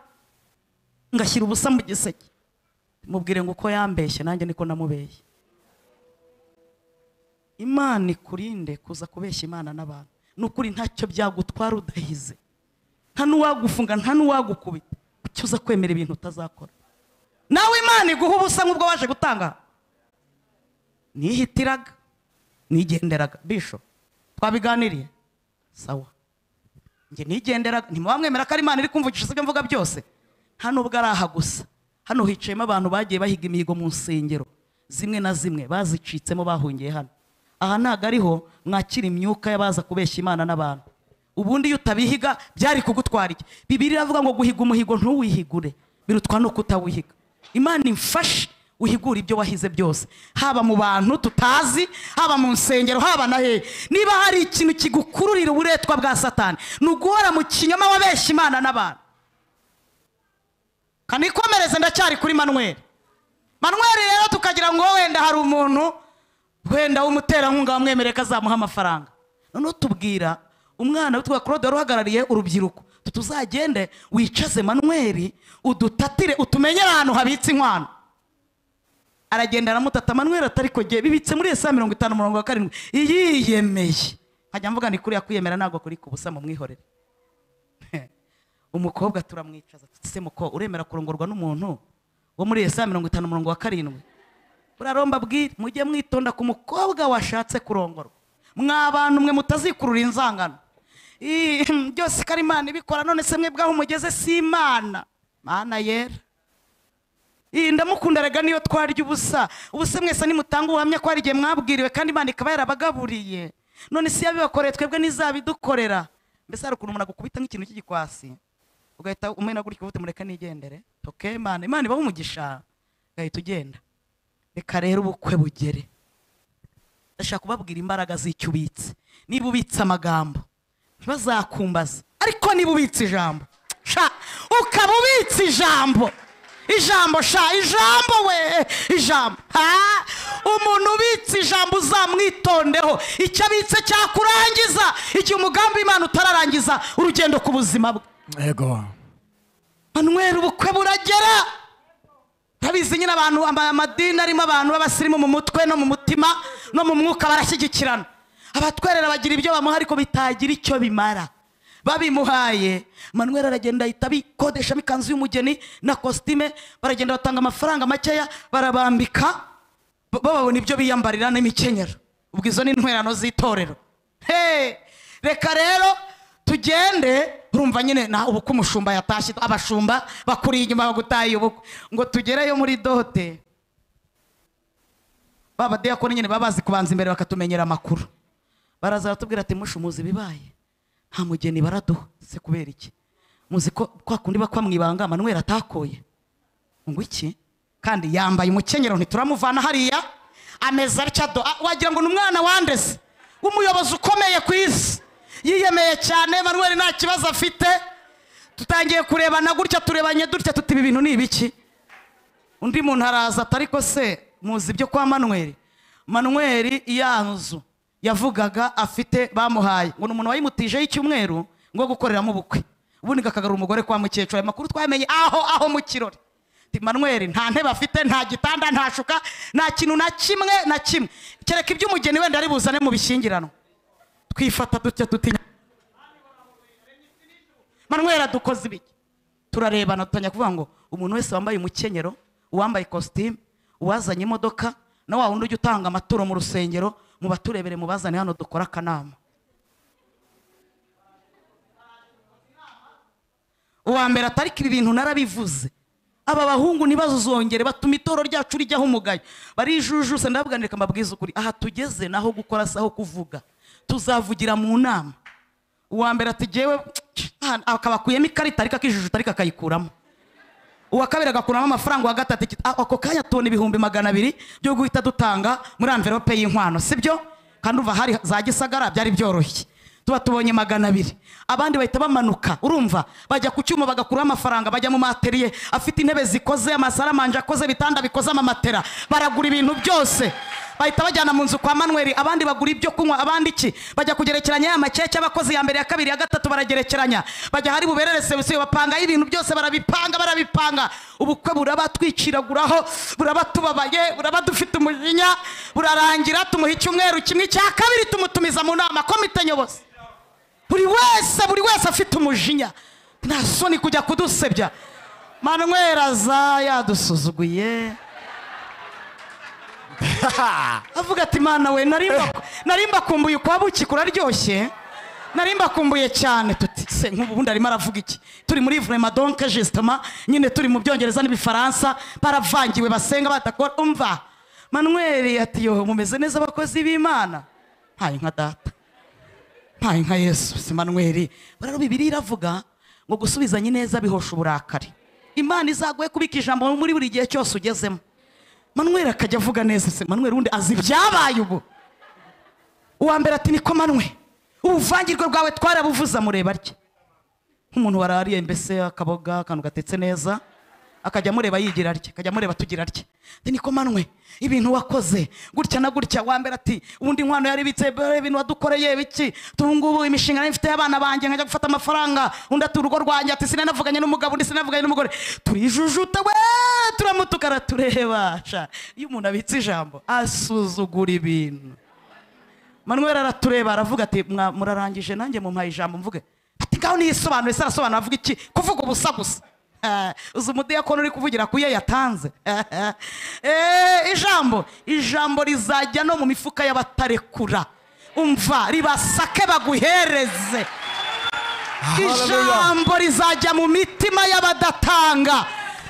ngashyira ubusa mu giseke mubwire ngo uko yambeshye nanjye niko namubeshye imana ikurinde kuza kubeshya imana n'abantu n'ukuri ntacyo byagutwara udahize nta n'uwagufunga nta n'uwagukubita kuki uza kwemera ibintu utazakora nawe imana iguha ubusa nk'ubwo waje gutanga nihitiraga nigenderaga bisho twabiganiriye sawa njye nigenderaga ntimubamwemera ko ari imana iri kumvugisha ibyo mvuga byose nta n'ubwo ari aha gusa hano hicayemo abantu bagiye bahiga imihigo mu nsengero zimwe na zimwe bazicitsemo bahungiye hano aha ntabwo ariho mwakira imyuka y'abaza kubeshya imana n'abantu ubundi iyo utabihiga byari kugutwara iki bibiri iravuga ngo guhiga umuhigo ntuwihigure birutwa no kutawihiga imana imfashe uhigure ibyo wahize byose haba mu bantu tutazi haba mu nsengero haba na hehe niba hari ikintu kigukururira uburetwa bwa satani ni uguhora mu kinyoma wabeshya imana n'abantu kanikomereze ndacyari kuri manweri manweri rero tukagira ngo wenda hari umuntu wenda w'umuterankunga wamwemereye ko azamuha amafaranga noneho tubwira umwana witwa claude wari uhagarariye urubyiruko Uti tuzagende wicaze manweri udutatire utumenyere ahantu habitse inkwano aragenda aramutata manwera atari kogeye bibitse muri esa mirongo itanu murongo wa karindwi iyiyemeye nkajya mvuga ni kuriya kwiyemera ntabwo kuri ku busa mumwihorere umukobwa turamwicaza tutse muko uremera kurongorwa n'umuntu wo muri esa mirongo itanu murongo wa karindwi uraromba bwira mujye mwitonda ku mukobwa washatse kurongorwa mwa bantu mwe mutazikurura inzangano Ih, byose ko ari imana ibikora none se mwe bwaho mugeze si imana mana yera Ih, ndamukunda rega niyo twarya ubusa ubuse mwese nimutanga ubuhamya ko hari igihe mwabwiriwe kandi imana ikaba yarabagaburiye none si yabibakoreye twebwe n'izabidukorera mbese hari ukuntu umuntu agukubita nk'ikintu cy'igikwasi ugahita umena gutya uvuga mureka nigendere toke imana imana ibaha umugisha ugahita ugenda reka rero ubukwe bugere ndashaka kubabwira imbaraga z'icyo ubitse niba ubitse amagambo ntibazakumbaze ariko niba ubitse ijambo sha ukaba ubitse ijambo ijambo sha ijambo we ijambo ha umuntu ubitse ijambo uzamwitondeho icyo abitse cyakurangiza igihe umugambi w'imana utararangiza urugendo ku buzima bwe Ego. manweri ubukwe buragera ntabizi nyine abantu ama- amadini arimo abantu b'abasirimu mu mutwe no mu mutima no mu mwuka barashyigikirana abatwerera bagira ibyo bamuha ariko bitagira icyo bimara babimuhaye manweri aragenda ahita abikodeshamo ikanzu y'umugeni na kositime baragenda batanga amafaranga makeya barabambika bo babona ibyo biyambarira n'imikenyero ubwo izo ni intwerano z'itorero Hey! reka rero tugende urumva nyine na ubukwe umushumba yatashye abashumba bakuriye inyuma bagutaye ubukwe ngo tugereyo muri dote ba badiyakoni nyine baba bazi kubanza imbere bakatumenyera amakuru baraza baratubwira ati mushumuzi ibibaye nta mugeni baraduha se kubera iki muzi ko kwa kundi bakwa mu ibanga manweri atakoye ngo iki kandi yambaye umukenyero ntituramuvana hariya ameze atya do Ah, wagira ngo ni umwana wandeze w'umuyobozi ukomeye ku isi yiyemeye cyane manuel nta kibazo afite tutangiye kurebana gutya turebanye dutya tuti ibi bintu ni ibiki undi muntu araza ati ariko se muzi ibyo kwa manuel manuel iya nzu yavugaga afite bamuhaye ngo ni umuntu wayimutijeho icyumweru ngo gukoreramo ubukwe ubundi gakagarura umugore kwa mukecuru ayo makuru twamenye aho aho mu kirori Ati, manuel nta ntebe afite nta gitanda nta shuka nta kintu na kimwe na kimwe kereka iby'umugeni wenda ari buzane mu bishyingiranwa twifata dutya tutinya manuel adukoze ibiki turarebana dutangira kuvuga ngo umuntu wese wambaye umukenyero uwambaye ikositimu uwazanye imodoka na wa wundi ujya utanga amaturo mu rusengero mu baturebere mu bazane hano dukore akanama uwa mbere atari ibi bintu narabivuze aba bahungu ntibazongere batuma itoro ryacu rijyaho umugayo barijujuse ndabuganirika mbabwiza ukuri aha tugeze naho gukora si aho kuvuga tuzavugira mu nama uwa mbere ati jyewe akabakuyemo ikarita ariko akijujuta ariko akayikuramo uwa kabiri agakuramo amafaranga uwa gatatu iki- ah, ako kanya tubona ibihumbi magana abiri byo guhita dutanga muri amverope y'inkwano sibyo kandi uva hari za gisagara byari byoroshye tuba tubonye magana abiri abandi bahita bamanuka urumva bajya ku cyuma bagakuraho amafaranga bajya mu materiye afite intebe zikoze amasaramanje akoze ibitanda bikoze amamatera baragura ibintu byose bahita bajyana mu nzu kwa manweri abandi bagura ibyo kunywa abandi iki bajya kugerekeranya ya makeke abakozi ya mbere ya kabiri ya gatatu baragerekeranya bajya hari buberere serivisi bapangaho ibintu byose barabipanga barabipanga ubukwe buraba twiciraguraho buraba tubabaye buraba dufite umujinya burarangira tumuha icyumweru kimwe cya kabiri tumutumiza mu nama komite nyobozi buri wese buri wese afite umujinya nta soni kujya kudusebya manweri aza yadusuzuguye avuga ati mana we narimba narimba kumbuye kwa buki kuraryoshye narimba kumbuye cyane tuti se nk'ubu ubundi arimo aravuga iki turi muri vrema donc justement nyine turi mu byongereza n'ibifaransa baravangiwe basenga badakora umva manuel ati yo mumeze neza abakozi b'imana ntaye nka data ntaye nka yesu si manuel rero bibiri iravuga ngo gusubizanya ineza bihosha uburakari imana izaguhe kubika ijambo muri buri gihe cyose ugezemo manuel akajya avuga neza se manuel undi azi ibyabaye ubu uwa mbere ati niko manuel ubuvangirwe bwawe twarabuvuze amureba atya nk'umuntu warariye mbese akaboga akantu gatetse neza akajya amureba yigira atya akajya amureba tugira atya Ati, niko manwe ibintu wakoze gutya na gutya wa mbere ati ubundi inkwano yari ibitse bere ibintu wadukoreye biki tubungubu imishinga nari mfite y'abana banjye nkajya gufata amafaranga undi ati urugo rwanjye ati sinanavuganye n'umugabo undi sinanavuganye n'umugore turijujuta we turamutuka aratureba sha iyo umuntu abitse ijambo asuzugura ibintu manuel aratureba aravuga ati "Mwa- murarangije nanjye mumpaye ijambo mvuge ati ngaho niyisobanure se arasobanura avuga iki kuvuga ubusa gusa Eh, uzi umudiyakoni uri kuvugira ku yo yatanze Eh, eh. Eh, ijambo ijambo rizajya no mu mifuka y'abatarekura umva ribasake baguhereze Hallelujah. ijambo rizajya mu mitima y'abadatanga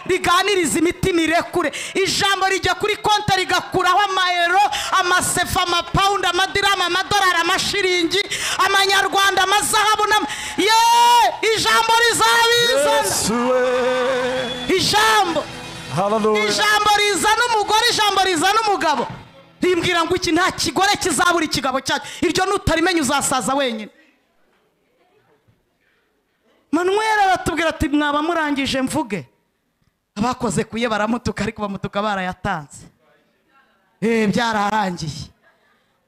riganiriza imitima irekure ijambo rijya kuri konti rigakuraho amayero amasefa amapawundi amadiramu amadolari amashiringi amanyarwanda amazahabu n'ama- ye ijambo rizabizana Yesu we. ijambo Hallelujah. ijambo rizana umugore ijambo rizana umugabo rimbwira ngo iki nta kigore kizabura ikigabo cyacu iryo nutarimenya uzasaza wenyine manuel aratubwira ati mwaba murangije mvuge abakoze kuye baramutuka ariko bamutuka barayatanze eh byararangiye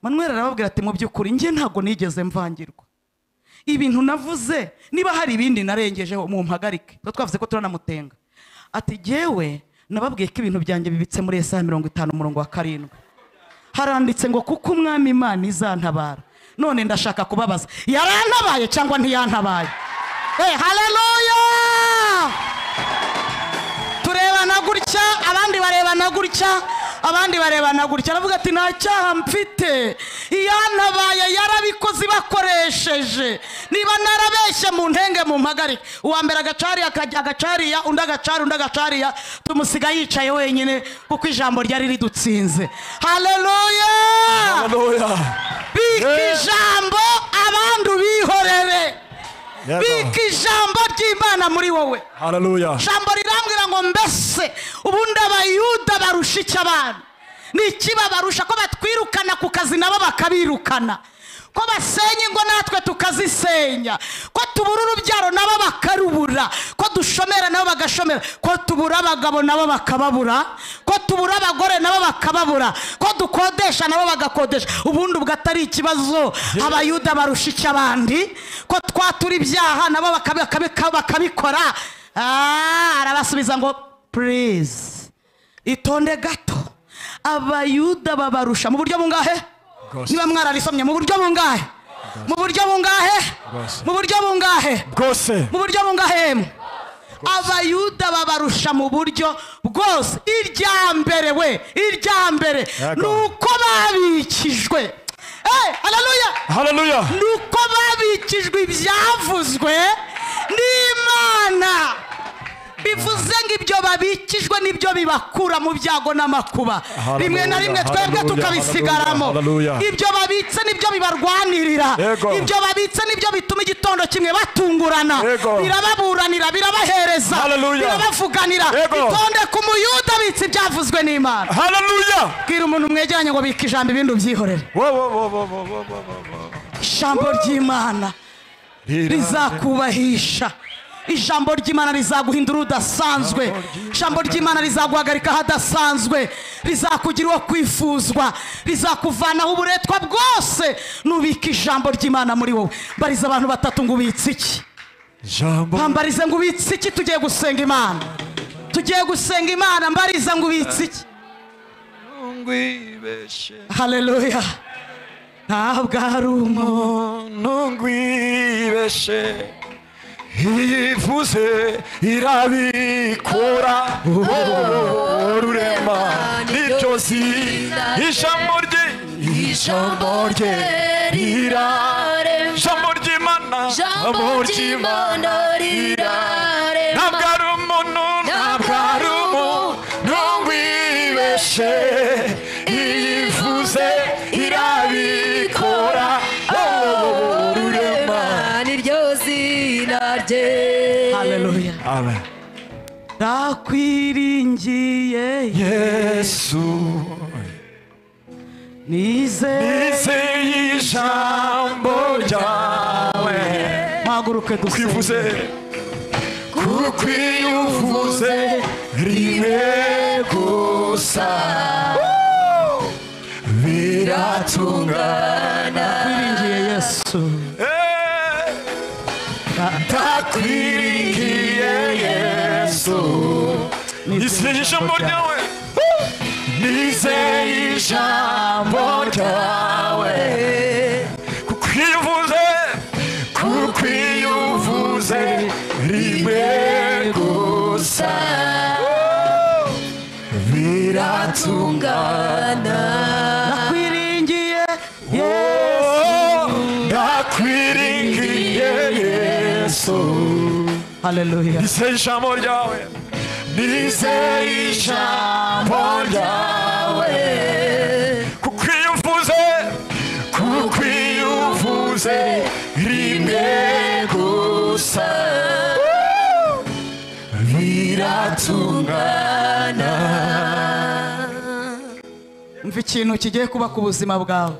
manuel arababwira ati mu by'ukuri njye ntabwo nigeze mvangirwa ibintu navuze niba hari ibindi narengejeho mumpagarike tuba twavuze ko turanamutenga ati jyewe nababwiye ko ibintu byanjye bibitse muri esaha mirongo itanu umurongo wa karindwi haranditse ngo kuko umwami imana izantabara none ndashaka kubabaza yarantabaye cyangwa ntiyantabaye hey, haleluya turebana gutya abandi barebana gutya abandi barebana gutya aravuga ati nta cyaha mfite iyantabaye yarabikoze ibakoresheje niba narabeshye mu ntenge mu mpagarike uwa mbere agacariya akajya- agacariya undi agacari undi agacariya tumusiga yicaye wenyine kuko ijambo ryari ridutsinze haleluya Hallelujah. bika Yeah. ijambo abandi ubihorere Yes, Lord. bika ijambo ry'imana muri wowe Hallelujah. ijambo rirambwira ngo mbese ubundi abayuda barusha iki abana ni iki babarusha ko batwirukana ku kazi nabo bakabirukana ko basenya ingo natwe tukazisenya ko tubura urubyaro nabo bakarubura ko dushomera nabo bagashomera ko tubura abagabo nabo bakababura ko tubura abagore nabo bakababura ko dukodesha nabo bagakodesha ubundi ubwo atari ikibazo abayuda barusha iki abandi ko twatura ibyaha nabo bakabi- bakabi- bakabikora Ah, arabasubiza ngo please itonde gato abayuda babarusha mu buryo bungahe Bwose. niba mwararisomye mu buryo bungahe mu buryo bungahe Bwose. mu buryo bungahe Bwose. mu buryo bungahemu abayuda babarusha mu buryo bwose irya mbere we irya mbere Yego. ni uko babikijwe Eh, haleluya Hallelujah. ni uko babikijwe ibyavuzwe n'imana bivuze ngo ibyo babikijwe nibyo bibakura mu byago n'amakuba Hallelujah, rimwe na rimwe twebwe hallelujah, tukabisigaramo hallelujah, hallelujah. ibyo babitse nibyo bibarwanirira Yego. ibyo babitse nibyo bituma igitondo kimwe batungurana Yego. birababuranira birabahereza Hallelujah. birabavuganira Yego. itonde ku muyuda bitse ibyavuzwe n'imana Hallelujah. bwira umuntu mwegeranye ngo bika ijambo ibindi ubyihorere Whoa, whoa, whoa, whoa, whoa, whoa, whoa, whoa, whoa. ijambo ry'imana rizakubahisha ijambo ry'imana rizaguhindura udasanzwe ijambo ry'imana rizaguhagarika ahadasanzwe rizakugira uwo kwifuzwa rizakuvanaho uburetwa bwose nubika ijambo ry'imana muri wowe mbariza abantu batatu ngo ubitse iki Jambo. bambarize ngo ubitse iki tugiye gusenga imana tugiye gusenga imana mbariza ngo ubitse iki Ngwibeshe. haleluya ntabwo ari umwe ntungwibeshe iyivuze irabikura ururema n'iryozi ijambo rye ijambo rye rira ijambo ry'imana ijambo ry'imana rira ntabwo ari umuntu ntabwo ari umuntu ntungwibeshe iyivuze irabikora Oh, rurema niryo zina rye haleluya amen ndakwiringiye yesu nizeye izeye ijambo ryawe mpaguruke dusenge kwivuze kuko iyo uvuze rimwe gusa Woo! biratungana twiringiye yesu Eh, ndakwiringiye yesu nizeye ijambo ryawe Woo! nizeye ijambo ryawe kukwivuze kukwiyuvuze rimwe gusa Woo! biratungana nakwiringiye yesu Oh, ndakwiringiye yesu haleluya nizeye ijambo ryawe nizeye ijambo ryawe kukwiyuvuze kukwiyuvuze rimwe gusa Woo! biratungana mva ikintu kigiye kuba ku buzima bwawe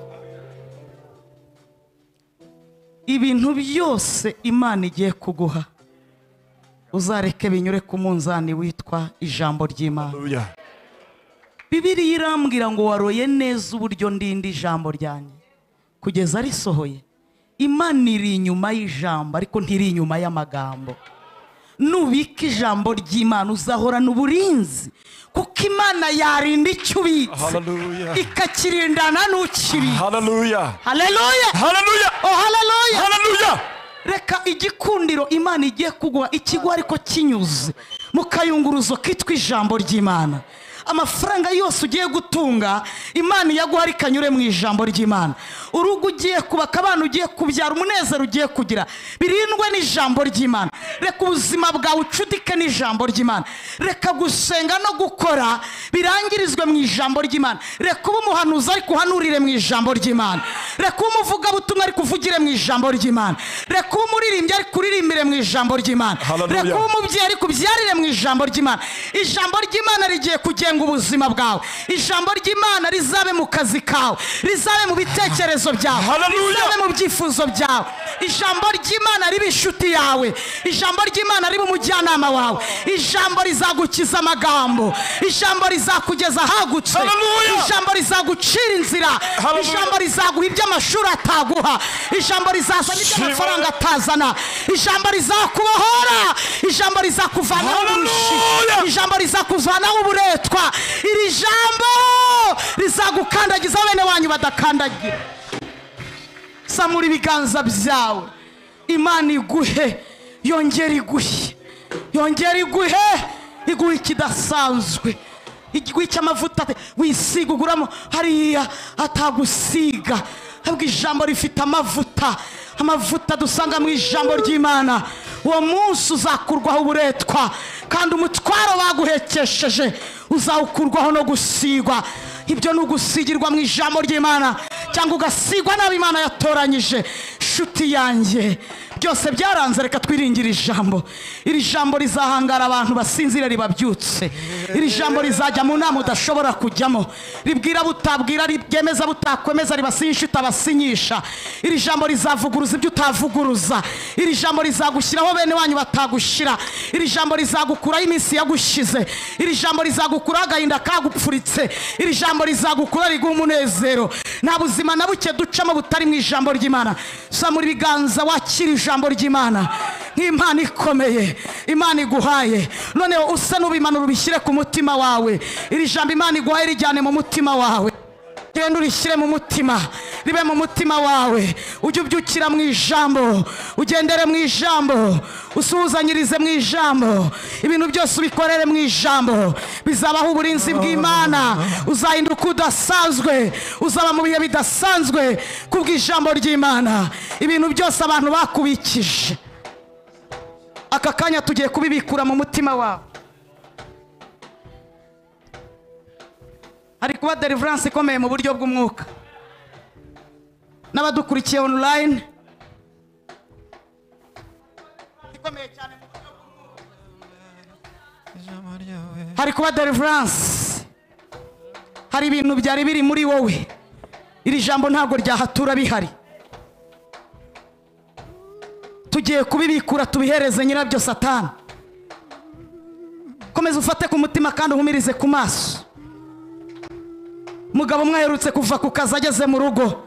ibintu byose imana igiye kuguha uzareke binyure ku munzani witwa ijambo ry'imana Hallelujah. bibiriya irambwira ngo waroye neza uburyo ndinda ijambo ryanjye kugeza risohoye imana iri inyuma y'ijambo ariko ntiri inyuma y'amagambo nubika ijambo ry'imana uzahorana uburinzi kuko imana yarinda icyo ubitse Hallelujah. ikakirindana n'ukibitse Hallelujah. haleluya Hallelujah. oh haleluya Hallelujah. reka igikundiro imana igiye kuguha ikigo ariko kinyuze mu kayunguruzo kitwa ijambo ry'imana amafaranga yose ugiye gutunga imana iyaguha rikanyure mu ijambo ry'imana urugo ugiye kubaka abana ugiye kubyara umunezero ugiye kugira birindwe n'ijambo ry'imana reka ubuzima bwawe ucudike n'ijambo ry'imana reka gusenga no gukora birangirizwe mu ijambo ry'imana reka ube umuhanuzi ariko uhanurire mu ijambo ry'imana reka ube umuvugabutumwa ariko uvugire mu ijambo ry'imana reka ube umuririmbyi ariko uririmbire mu ijambo ry'imana Hallelujah. reka ube umubyeyi ariko ubyarire mu ijambo ry'imana ijambo ry'imana rigiye kugenga ubuzima bwawe ijambo ry'imana rizabe mu kazi kawe rizabe mu bitekerezo byawe Hallelujah. rizabe mu byifuzo byawe ijambo ry'imana ribe inshuti yawe ijambo ry'imana ribe umujyanama wawe ijambo rizagukiza amagambo ijambo rizakugeza ahagutse Hallelujah. ijambo rizagucira inzira Hallelujah. ijambo rizaguha ibyo amashuri ataguha ijambo rizazana ibyo Shiva. amafaranga atazana ijambo rizakubohora ijambo rizakuvanaho uburushi Hallelujah. ijambo rizakuvanaho uburetwa iri jambo rizagukandagiza bene wanyu badakandagira samura ibiganza byawe imana iguhe yongera iguhe yongera iguhe iguhe ikidasanzwe igiguhe icy'amavuta ate- wisiga uguramo hariya atagusiga ahubwo ijambo rifite amavuta amavuta dusanga mu ijambo ry'imana uwo munsi uzakurwaho uburetwa kandi umutwaro baguhekesheje uzawukurwaho no gusigwa ibyo ni ugusigirwa mu ijambo ry'imana cyangwa ugasigwa nabi imana yatoranyije nshuti yanjye byose byaranze reka twiringire ijambo iri jambo rizahangara abantu basinzira ribabyutse iri jambo rizajya mu nama udashobora kujyamo ribwira butabwira ryemeza butakwemeza ribasinyisha utabasinyisha iri jambo rizavuguruza ibyo utavuguruza iri jambo rizagushyiraho bene wanyu batagushyira iri jambo rizagukuraho iminsi yagushize iri jambo rizagukuraho agahinda kagupfuritse iri jambo rizagukuraho riguha umunezero nta buzima na buke ducamo butari mu ijambo ry'imana samura ibiganza wakira ijambo ry'imana nk'impano ikomeye imana iguhaye noneho usa n'ubimanura ubishyire ku mutima wawe iri jambo imana iguhaye rijyane mu mutima wawe genda urishyire mu mutima ribe mu mutima wawe ujye ubyukira mu ijambo ugendere mu ijambo usuhuzanyirize mu ijambo ibintu byose ubikorere mu ijambo bizabaho uburinzi bw'imana uzahinduka udasanzwe uzaba mu bihe bidasanzwe kubw'ijambo ry'imana ibintu byose abantu bakubikije aka kanya tugiye kubibikura mu mutima wawe hari kuba deliverance ikomeye mu buryo bw'umwuka n'abadukurikiye online ikomeye cyane mu buryo bw'umwuka. hari kuba deliverance hari ibintu byari biri muri wowe iri jambo ntabwo ryahatura bihari tugiye kubibikura tubihereze nyirabyo satani komeza ufate ku mutima kandi uhumirize ku maso mugabo mwaherutse kuva ku kazi ageze mu rugo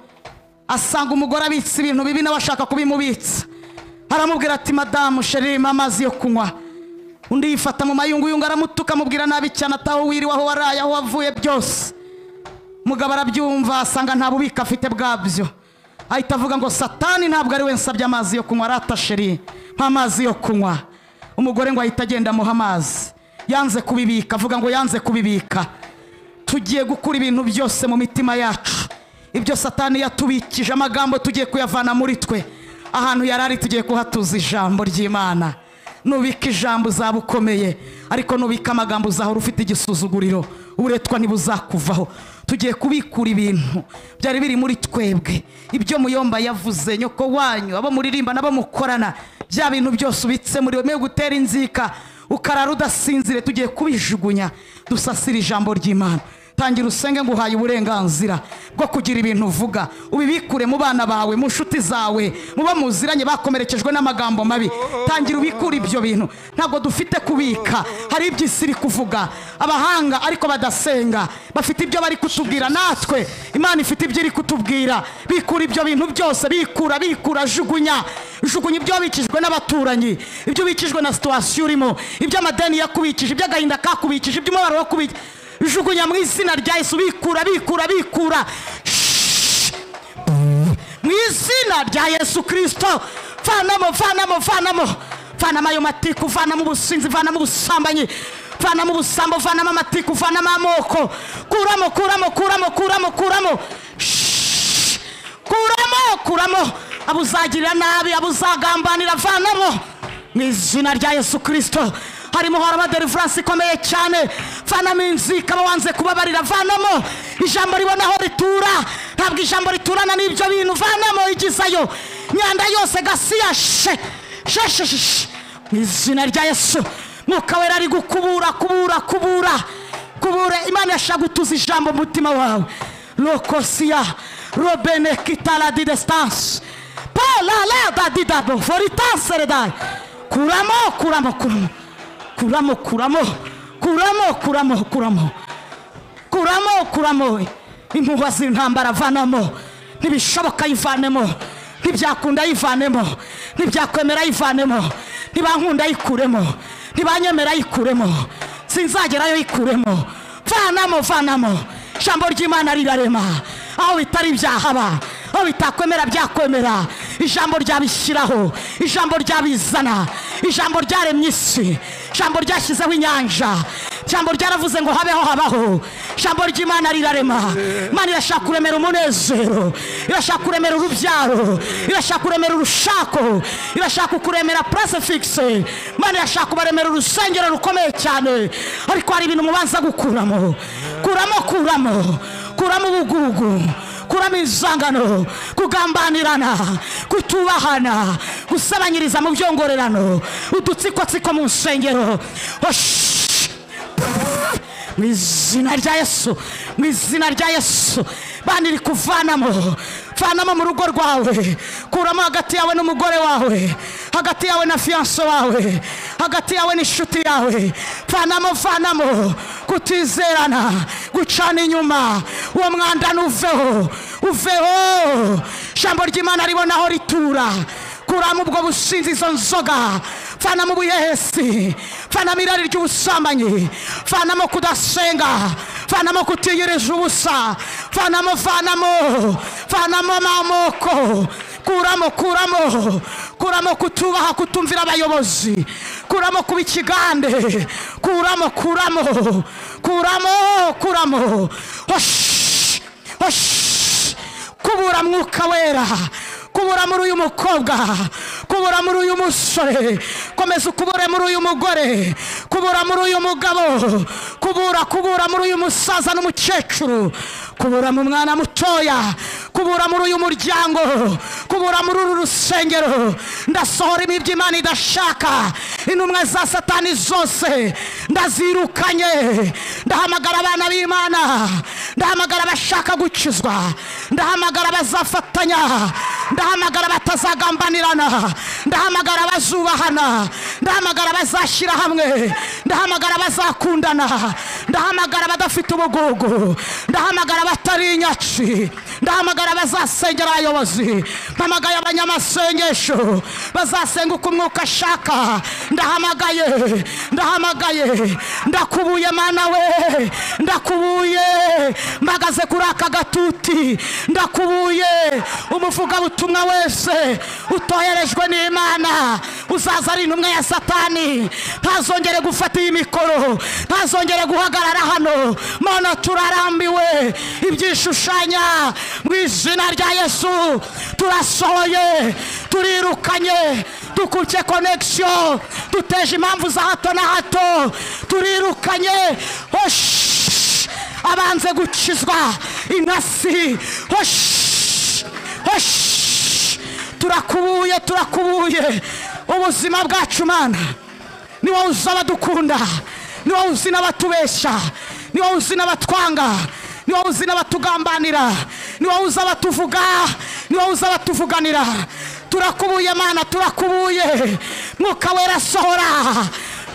asanga umugore abitse ibintu bibi nawe ashaka kubimubitsa aramubwira ati madamu shiririmo amazi yo kunywa undi yifata mu mayunguyungu aramutuka amubwira nabi cyane ataho wiriwe aho waraye aho wavuye byose mugabo arabyumva asanga nta bubiko afite bwabyo ahita avuga ngo satani ntabwo ari we nsabye amazi yo kunywa arata sheri mpa amazi yo kunywa umugore ngo ahita agenda amuha amazi yanze kubibika avuga ngo yanze kubibika tugiye gukura ibintu byose mu mitima yacu ibyo satani yatubikije amagambo tugiye kuyavana muri twe ahantu yari ari tugiye kuhatuza ijambo ry'imana nubika ijambo uzaba ukomeye ariko nubika amagambo uzahora ufite igisuzuguriro uburetwa ntibuzakuvaho tugiye kubikura ibintu byari biri muri twebwe ibyo muyomba yavuze nyoko wanyu abo muririmba n'abo mukorana bya bintu byose ubitse muri we mwe gutera inzika ukarara udasinzire tugiye kubijugunya dusasire ijambo ry'imana tangira usenge ngo uhaye uburenganzira bwo kugira ibintu uvuga ubibikure mu bana bawe mu nshuti zawe mu bo muziranye bakomerekejwe n'amagambo mabi tangira ubikure ibyo bintu ntabwo dufite kubika hari ibyo isi iri kuvuga abahanga ariko badasenga bafite ibyo bari kutubwira natwe imana ifite ibyo iri kutubwira bikura ibyo bintu byose bikura bikura jugunya jugunya ibyo wabikijwe n'abaturanyi ibyo ubikijwe na situwasiyo urimo ibyo amadeni yakubikije ibyo agahinda kakubikije ibyo umubabaro wakubikije jugunya mu izina rya yesu bikura bikura bikura Shhh. mu izina rya yesu kirisito vanamo vanamo vanamo vanamo ayo matiku vanamo ubusinzi vanamo ubusambanyi vanamo ubusambo vanamo amatiku vanamo amoko kuramo kuramo kuramo kuramo kuramo Shhh. kuramo kuramo abo uzagirira nabi abo uzagambanira vanamo mu izina rya yesu kirisito harimo haraba deliverance ikomeye cyane vanamo inzika aba wanze kubabarira vanamo ijambo ribona aho ritura ntabwo ijambo riturana n'ibyo bintu vanamo igizayo imyanda yose gasiya she she she she she. mu izina rya yesu mwuka wera ari gukubura kubura kubura kubura imana yashaka gutuza ijambo mu mutima wawe lokosiya robene kitala didestanse palalada didabo foritaseredaye kuramo kuramo kuramo kuramo kuramo kuramo kuramo kuramo kuramo kuramo impuhwa z'intambara vanamo ntibishoboka yivanemo ntibyakunda yivanemo ntibyakwemera yivanemo ntibankunda yikuremo ntibanyemera yikuremo sinzagerayo yikuremo vanamo vanamo ijambo ry'imana rirarema aho bitari byahaba aho bitakwemera byakwemera ijambo ryabishyiraho ijambo ryabizana ijambo ryaremye isi ijambo ryashyizeho inyanja ijambo ryaravuze ngo habeho habaho ijambo ry'imana rirarema imana irashaka kuremera umunezero irashaka kuremera urubyaro irashaka kuremera urushako irashaka kuremera purase fikise imana irashaka kubaremera urusengero rukomeye cyane ariko hari ibintu mubanza gukuramo kuramo kuramo kuramo ubugugu kuramo inzangano kugambanirana kutubahana gusabanyiriza mu byongorerano udutsikotsiko mu nsengero Osh! mu izina rya yesu mu izina rya yesu bandi iri kuvanamo vanamo mu rugo rwawe kuramo hagati yawe n'umugore wawe hagati yawe na fiyanso wawe hagati yawe n'inshuti yawe vanamo vanamo kutizerana gucana inyuma uwo mwanda nuveho uveho ijambo ry'imana ribonaho ritura kuramo ubwo businzi izo nzoga vanamo ubuhehesi vanamo irari ry'ubusambanyi vanamo kudasenga vanamo kutiyiriza ubusa vanamo vanamo vanamo amamoko kuramo kuramo kuramo kutubaha kutumvira abayobozi kuramo kuba ikigande kuramo kuramo kuramo kuramo Osh! Osh! kubura mwuka wera kubura muri uyu mukobwa kubura muri uyu musore komeza ukubure muri uyu mugore kubura muri uyu mugabo kubura kubura muri uyu musaza n'umukecuru kubura mu mwana mutoya kubura muri uyu muryango kubura muri uru rusengero ndasohora imibyo imana idashaka intumwa za satani zose ndazirukanye ndahamagara abana b'imana ndahamagara abashaka gukizwa ndahamagara abazafatanya ndahamagara batazagambanirana ndahamagara bazubahana ndahamagara bazashyira hamwe ndahamagara bazakundana ndahamagara badafite ubugugu ndahamagara batari inyaci ndahamagara bazasengera abayobozi mpamagaye abanyamasengesho bazasenga uko umwuka ashaka ndahamagaye ndahamagaye ndakubuye mana we ndakubuye mbagaze kuri aka gatuti ndakubuye umuvugabutumwa wese utoherejwe n'imana uzaza ari intumwa ya satani ntazongere gufata iyi mikoro ntazongere guhagarara hano mana turarambiwe ibyishushanya mu izina rya yesu turasohoye turirukanye dukutse konegisiyo duteje impamvu za hato na hato turirukanye hoshi abanze gukizwa intasi hoshi hoshi turakubuye turakubuye ubuzima bwacu mana ni wowe uzi abadukunda ni wowe uzi n'abatubeshya ni wowe uzi n'abatwanga ni wowe uzi n'abatugambanira ni wowe uzi abatuvuga ni wowe uzi abatuvuganira turakubuye mana turakubuye mwuka wera sohora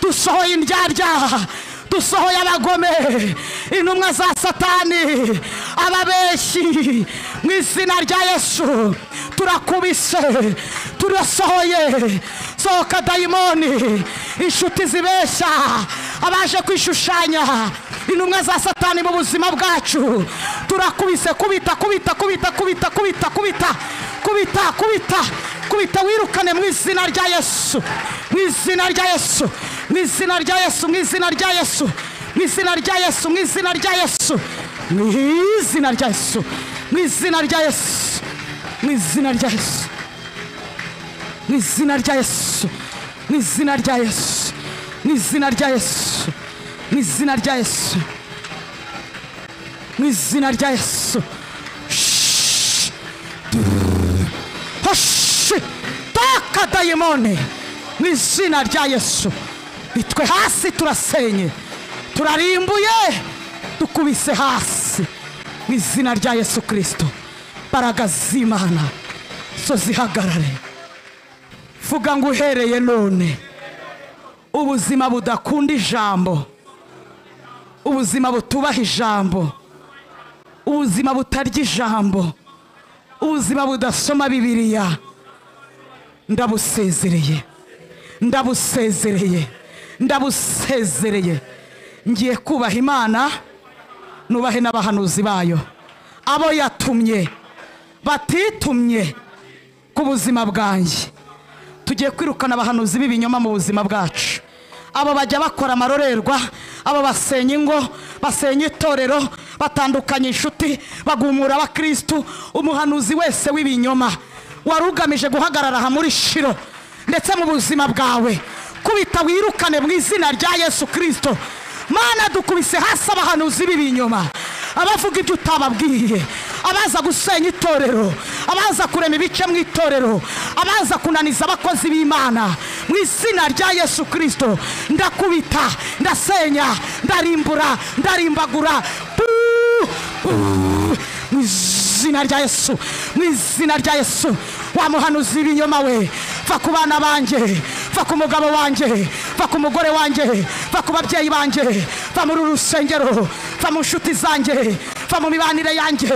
dusohoye indyarya dusohoye abagome intumwa za satani ababeshyi mu izina rya yesu turakubise turasohoye sohoka dayimoni inshuti zibeshya abaje kwishushanya intumwa za satani mu buzima bwacu turakubise kubita kubita kubita kubita kubita kubita kubita kubita kubita wirukane mu izina rya yesu mu izina rya yesu mu izina rya yesu mu izina rya yesu mu izina rya yesu mu izina rya yesu mu izina rya yesu mu izina rya yesu mu izina rya yesu mu izina rya yesu mu izina rya yesu mu izina rya yesu mu izina rya yesu mu izina rya yesu Shhh. Hoshi. taka dayimoni mu izina rya yesu nitwe hasi turasenye turarimbuye dukubise hasi mu izina rya yesu kirisito mbaraga z'imana zo zihagarare vuga ngo uhereye none ubuzima budakunda ijambo ubuzima butubaha ijambo ubuzima butarya ijambo ubuzima budasoma bibiliya ndabusezereye ndabusezereye ndabusezereye ngiye kubaha imana nubahe n'abahanuzi bayo abo yatumye batitumye ku buzima bwanjye tugiye kwirukana abahanuzi b'ibinyoma mu buzima bwacu abo bajya bakora amarorerwa abo basenya ingo basenya itorero batandukanya inshuti bagumura abakirisitu umuhanuzi wese w'ibinyoma wari ugamije guhagarara aha muri shiro ndetse mu buzima bwawe kubita wirukane mu izina rya yesu kirisito mana dukubise hasi abahanuzi b'ibinyoma abavuga ibyo utababwiye abaza gusenya itorero abaza kurema ibice mu itorero abaza kunaniza abakozi b'imana mu izina rya yesu kirisito ndakubita ndasenya ndarimbura ndarimbagura Buu! Buu! mu izina rya yesu mu izina rya yesu wa muhanuzi w'ibinyoma we va ku bana banjye va ku mugabo wanjye va ku mugore wanjye va ku babyeyi banjye va muri uru rusengero va mu nshuti zanjye va mu mibanire yanjye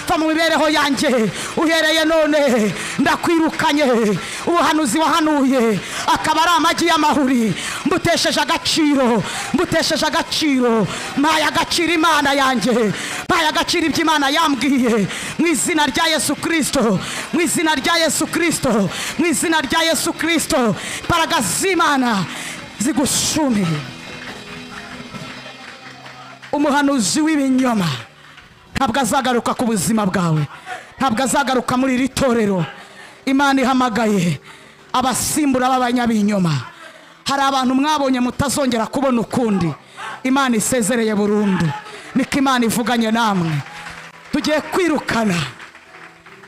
va mu mibereho yanjye uhereye none ndakwirukanye ubuhanuzi wahanuye akaba ari amagi y'amahuri mbutesheje agaciro mbutesheje agaciro mpaye agaciro imana yanjye mpaye agaciro ibyo imana yambwiye mu izina rya yesu kirisito mu izina rya yesu kirisito mu izina rya yesu kirisito imbaraga z'imana zigushumire umuhanuzi w'ibinyoma ntabwo azagaruka ku buzima bwawe ntabwo azagaruka muri iri torero imana ihamagaye abasimbura b'abanyabinyoma hari abantu mwabonye mutazongera kubona ukundi imana isezereye burundu niko imana ivuganye namwe tugiye kwirukana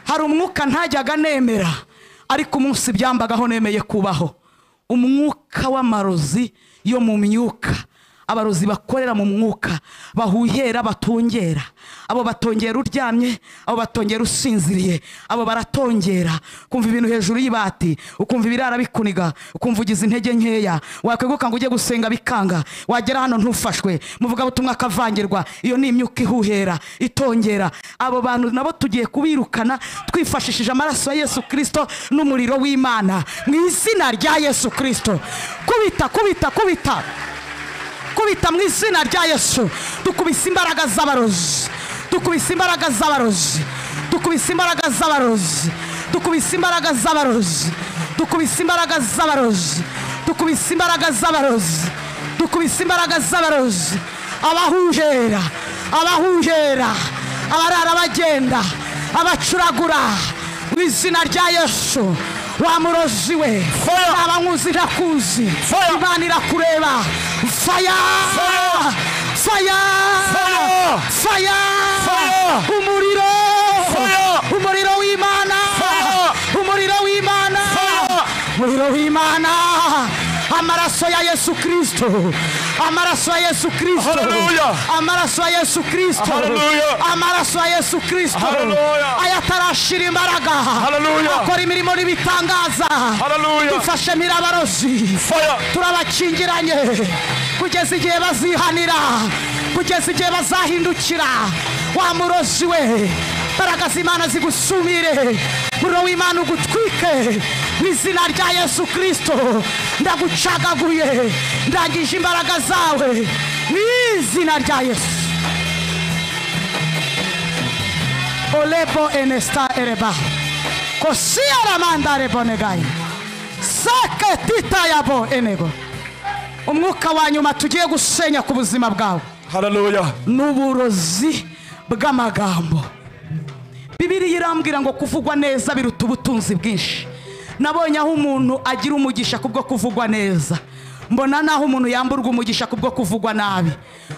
hari umwuka ntajyaga nemera ariko umunsi byambagaho nemeye kubaho umwuka w'amarozi yo mu myuka abarozi bakorera mu mwuka bahuhera batongera abo batongera uryamye abo batongera usinziriye abo baratongera ukumva ibintu hejuru y'ibati ukumva ibirara bikuniga ukumva ugize intege nkeya wakweguka ngo ujye gusenga bikanga wagera hano ntufashwe muvuga butumwa akavangirwa iyo ni imyuka ihuhera itongera abo bantu nabo tugiye kubirukana twifashishije amaraso ya yesu kirisito n'umuriro w'imana mu izina rya yesu kirisito kubita kubita kubita kubita mu izina rya yesu dukubise imbaraga z'abarozi dukubise imbaraga z'abarozi dukubise imbaraga z'abarozi dukubise imbaraga z'abarozi dukubise imbaraga z'abarozi dukubise imbaraga z'abarozi dukubise imbaraga z'abarozi abahujera abahujera abarara bagenda abacuragura mu izina rya yesu wa murozi we naba nkuzi ntakuzi Fire! imana irakureba faya faya Fire! faya Fire! umuriro Fire! umuriro w'imana Fire! umuriro w'imana Fire! umuriro w'imana amaraso ya yesu kirisito amaraso ya yesu kirisito Hallelujah! amaraso ya yesu kirisito Hallelujah! amaraso ya yesu kirisito Hallelujah! ayatarashira imbaraga Hallelujah! akora imirimo n'ibitangaza Hallelujah! dufashe mirabarozi Fire! turabakingiranye kugeza igihe bazihanira kugeza igihe bazahindukira wa murozi we mbaraga z'imana zigusumire muriro w'imana ugutwike mu izina rya yesu kirisito ndagucagaguye ndangije imbaraga zawe mu izina rya yesu olebo enesta ereba kosiyara mandare bonegayi sake titayabo enego umwuka wa nyuma tugiye gusenya ku buzima bwawe Hallelujah! ni uburozi bw'amagambo bibiriya irambwira ngo kuvugwa neza biruta ubutunzi bwinshi nabonye aho umuntu agira umugisha kubwo kuvugwa neza mbona n'aho umuntu yamburwa umugisha kubwo kuvugwa nabi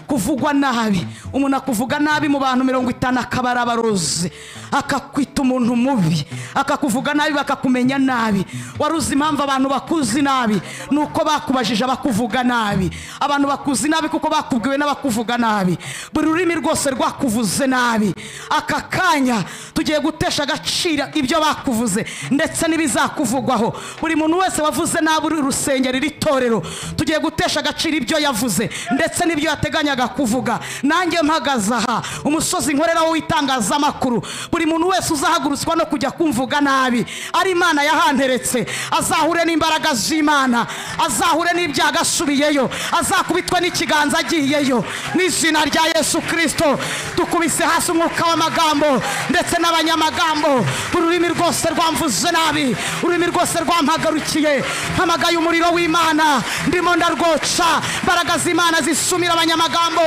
kuvugwa nabi umuntu akuvuga nabi mu bantu mirongo itanu akaba ari abarozi akakwita umuntu mubi akakuvuga nabi bakakumenya nabi wari uzi impamvu abantu bakuzi nabi ni uko bakubajije abakuvuga nabi abantu bakuzi nabi kuko bakubwiwe n'abakuvuga nabi buri rurimi rwose rwakuvuze nabi aka kanya tugiye gutesha agaciro ibyo bakuvuze ndetse n'ibizakuvugwaho buri muntu wese wavuze nabi uri urusengero iri torero tugiye gutesha agaciro ibyo yavuze ndetse n'ibyo yateganyaga kuvuga nanjye mpagaze aha umusozi nkoreraho w'itangazamakuru buri muntu wese uzahagurutswa no kujya kumvuga nabi ari imana yahanteretse azahure n'imbaraga z'imana azahure n'ibyago asubiyeyo azakubitwe n'ikiganza agiyeyo mu izina rya yesu kirisito dukubise hasi umwuka w'amagambo ndetse n'abanyamagambo buri ururimi rwose rwamvuze nabi ururimi rwose rwampagarukiye mpamagaye umuriro w'imana ndimo ndarwoca imbaraga z'imana zisumira abanyamagambo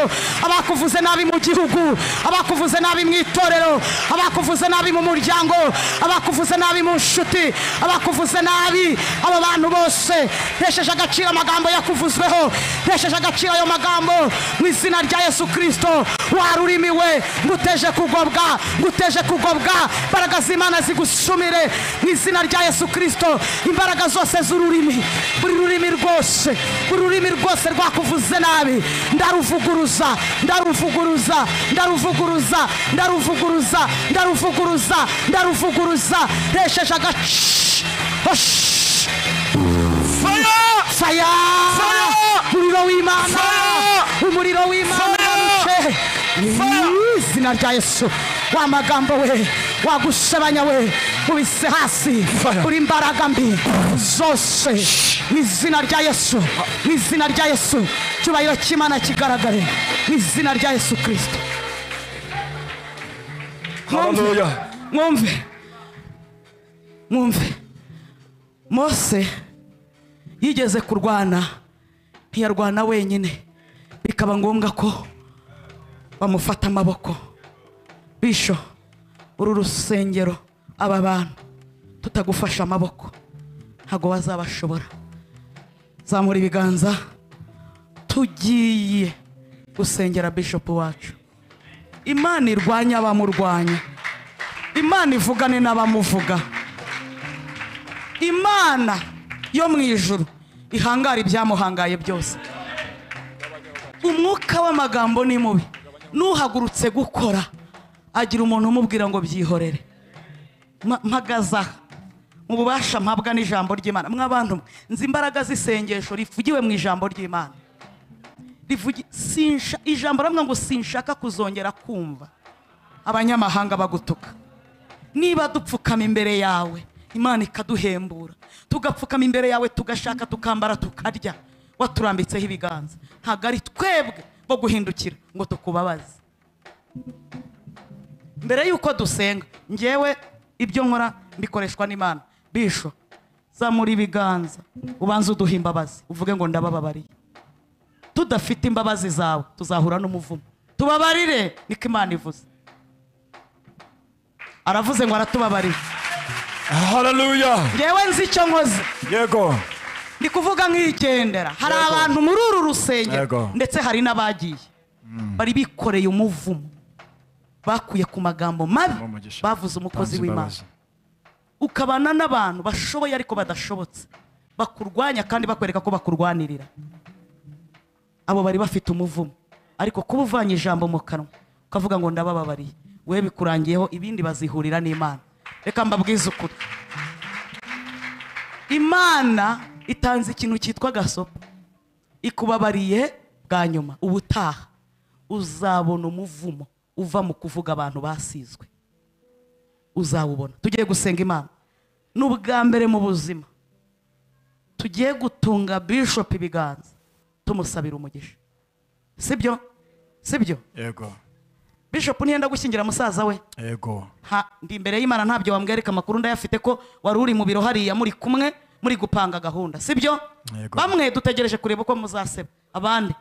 abakuvuze nabi mu gihugu abakuvuze nabi mu itorero abakuvuze nabi mu muryango abakuvuze nabi mu nshuti abakuvuze nabi abo bantu bose ntesheje agaciro amagambo yakuvuzweho ntesheje agaciro ayo magambo mu izina rya yesu kirisito wari urimi we nguteje kugobwa nguteje kugobwa imbaraga z'imana zigusumire mu izina rya yesu kirisito imbaraga zose z'ururimi buri rurimi rwose buri rurimi rwose rwakuvuze nabi ndaruvuguruza ndaruvuguruza ndaruvuguruza ndaruvuguruza ndaruvuguruza ndaruvuguruza ndesheje agaci osh Fire! faya Fire! umuriro w'imana Fire! umuriro w'imana Fire! Fire! mu izina rya yesu wa magambo we wagusebanya we ubise hasi Fire! uri imbaraga mbi zose mu izina rya yesu mu izina rya yesu icyubahiro cy'imana kigaragare mu izina rya yesu kirisito Hallelujah! mwumve mwumve mose yigeze kurwana ntiyarwana wenyine bikaba ngombwa ko bamufata amaboko bisho uru rusengero aba bantu tutagufasha amaboko ntabwo bazabashobora zamura ibiganza tugiye gusengera bishopu wacu imana irwanya abamurwanya imana ivugane n'abamuvuga imana yo mu ijuru ihangara ibyamuhangaye byose umwuka w'amagambo ni mubi n'uhagurutse gukora agira umuntu umubwira ngo byihorere Ma- mpagaze aha mu bubasha mpabwa n'ijambo ry'imana mw'abantu mwe, nzi imbaraga z'isengesho rivugiwe mu ijambo ry'imana rivugi- sinsha- ijambo ramwe ngo sinshaka kuzongera kumva abanyamahanga bagutuka niba dupfukama imbere yawe imana ikaduhembura tugapfukama imbere yawe tugashaka tukambara tukarya waturambitseho ibiganza ntabwo ari twebwe bo guhindukira ngo tukubabaze mbere y'uko dusenga ngewe ibyo nkora mbikoreshwa n'imana bisho zamura ibiganza ubanze uduha imbabazi uvuge ngo ndabababariye tudafite imbabazi zawe tuzahura n'umuvumo tubabarire niko imana ivuze aravuze ngo aratubabarira haleluya ngewe nzi icyo nkoze yego ndi kuvuga nk'igendera hari Yego. abantu muri uru rusengero Yego. ndetse hari n'abagiye bari bikoreye umuvumo bakuye ku magambo mabi Umugisha. bavuze umukozi Tanze w'imana imbabazi. ukabana n'abantu bashoboye ariko badashobotse bakurwanya kandi bakwereka ko bakurwanirira abo bari bafite umuvumo ariko kuba uvanye ijambo mu kanwa ukavuga ngo ndabababariye we bikurangiyeho ibindi bazihurira n'imana reka mbabwize ukuri imana itanze ikintu cyitwa gasopo ikubabariye bwa nyuma ubutaha uzabona umuvumo uva mu kuvuga abantu basizwe uzawubona tugiye gusenga imana ni ubwa mbere mu buzima tugiye gutunga bishop ibiganza tumusabira umugisha sibyo sibyo yego bishop ntiyenda gushyingira musaza we yego nta- ndi imbere y'imana ntabyo wambwereka amakuru ndayafite ko wari uri mu biro hariya muri kumwe muri gupanga gahunda sibyo Yego. bamwe dutegereje kureba uko muzaseba abandi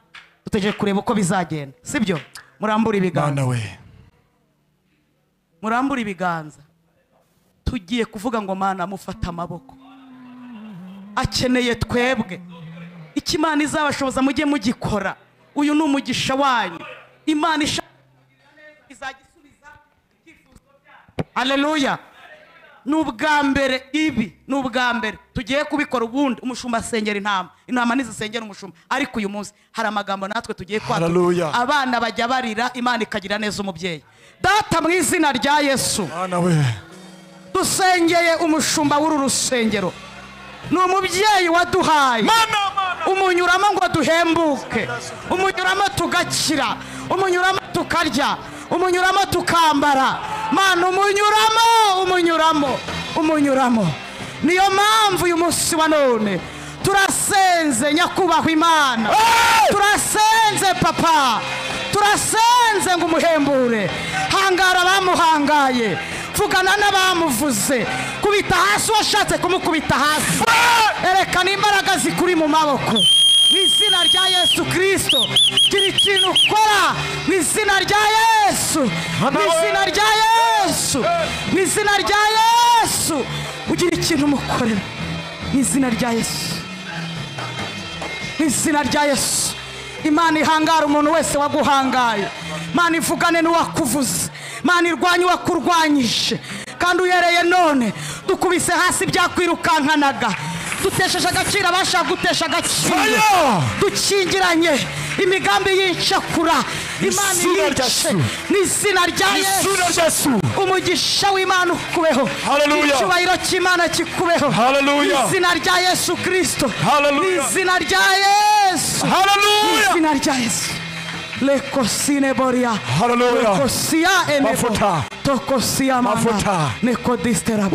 dutegereje kureba uko bizagenda sibyo murambura ibiganza mwana we murambure ibiganza tugiye kuvuga ngo mana amufate amaboko akeneye twebwe icyo imana izabashoboza mujye mugikora uyu ni umugisha wanyu imana ishaka izagisubiza ibyifuzo byanyu aleluya ni ubwa mbere ibi ni ubwa mbere tugiye kubikora ubundi umushumba asengera intama intama ntizisengera umushumba ariko uyu munsi hari amagambo natwe tugiye Hallelujah. kwatura abana bajya barira imana ikagira neza umubyeyi data mu izina rya yesu mwana we dusengeye umushumba w'uru rusengero ni umubyeyi waduhaye mana mana umunyuramo ngo duhembuke umunyuramo tugakira umunyuramo tukarya umunyuramo tukambara mana umunyuramo umunyuramo umunyuramo niyo mpamvu uyu munsi wa none turasenze nyakubahwa imana turasenze papa turasenze ngo umuhembure hangara abamuhangaye vugana n'abamuvuze kubita hasi uwashatse kumukubita hasi erekana imbaraga zikuri mu maboko mu izina rya yesu kirisito gira ikintu ukora mu izina rya yesu mu izina rya yesu mu izina rya yesu ugira ikintu umukorera mu izina rya yesu mu izina rya yesu imana ihangara umuntu wese waguhangaye imana ivugane n'uwakuvuze imana irwanye uwakurwanyije kandi uhereye none dukubise hasi byakwirukankanaga dutesheje agaciro abashaka gutesha agaciro Fire! dukingiranye imigambi y'incakura imana Izina rya irice Yesu. mu izina rya yesu isura ryesu umugisha w'imana ukubeho Hallelujah. icyubahiro cy'imana kikubeho Hallelujah. mu izina rya yesu kirisito mu Hallelujah. izina rya yesu haleluya izina rya yesu lekosine boria Hallelujah. tokosia enebo Mafuta. tokosia mana Mafuta. nekodistera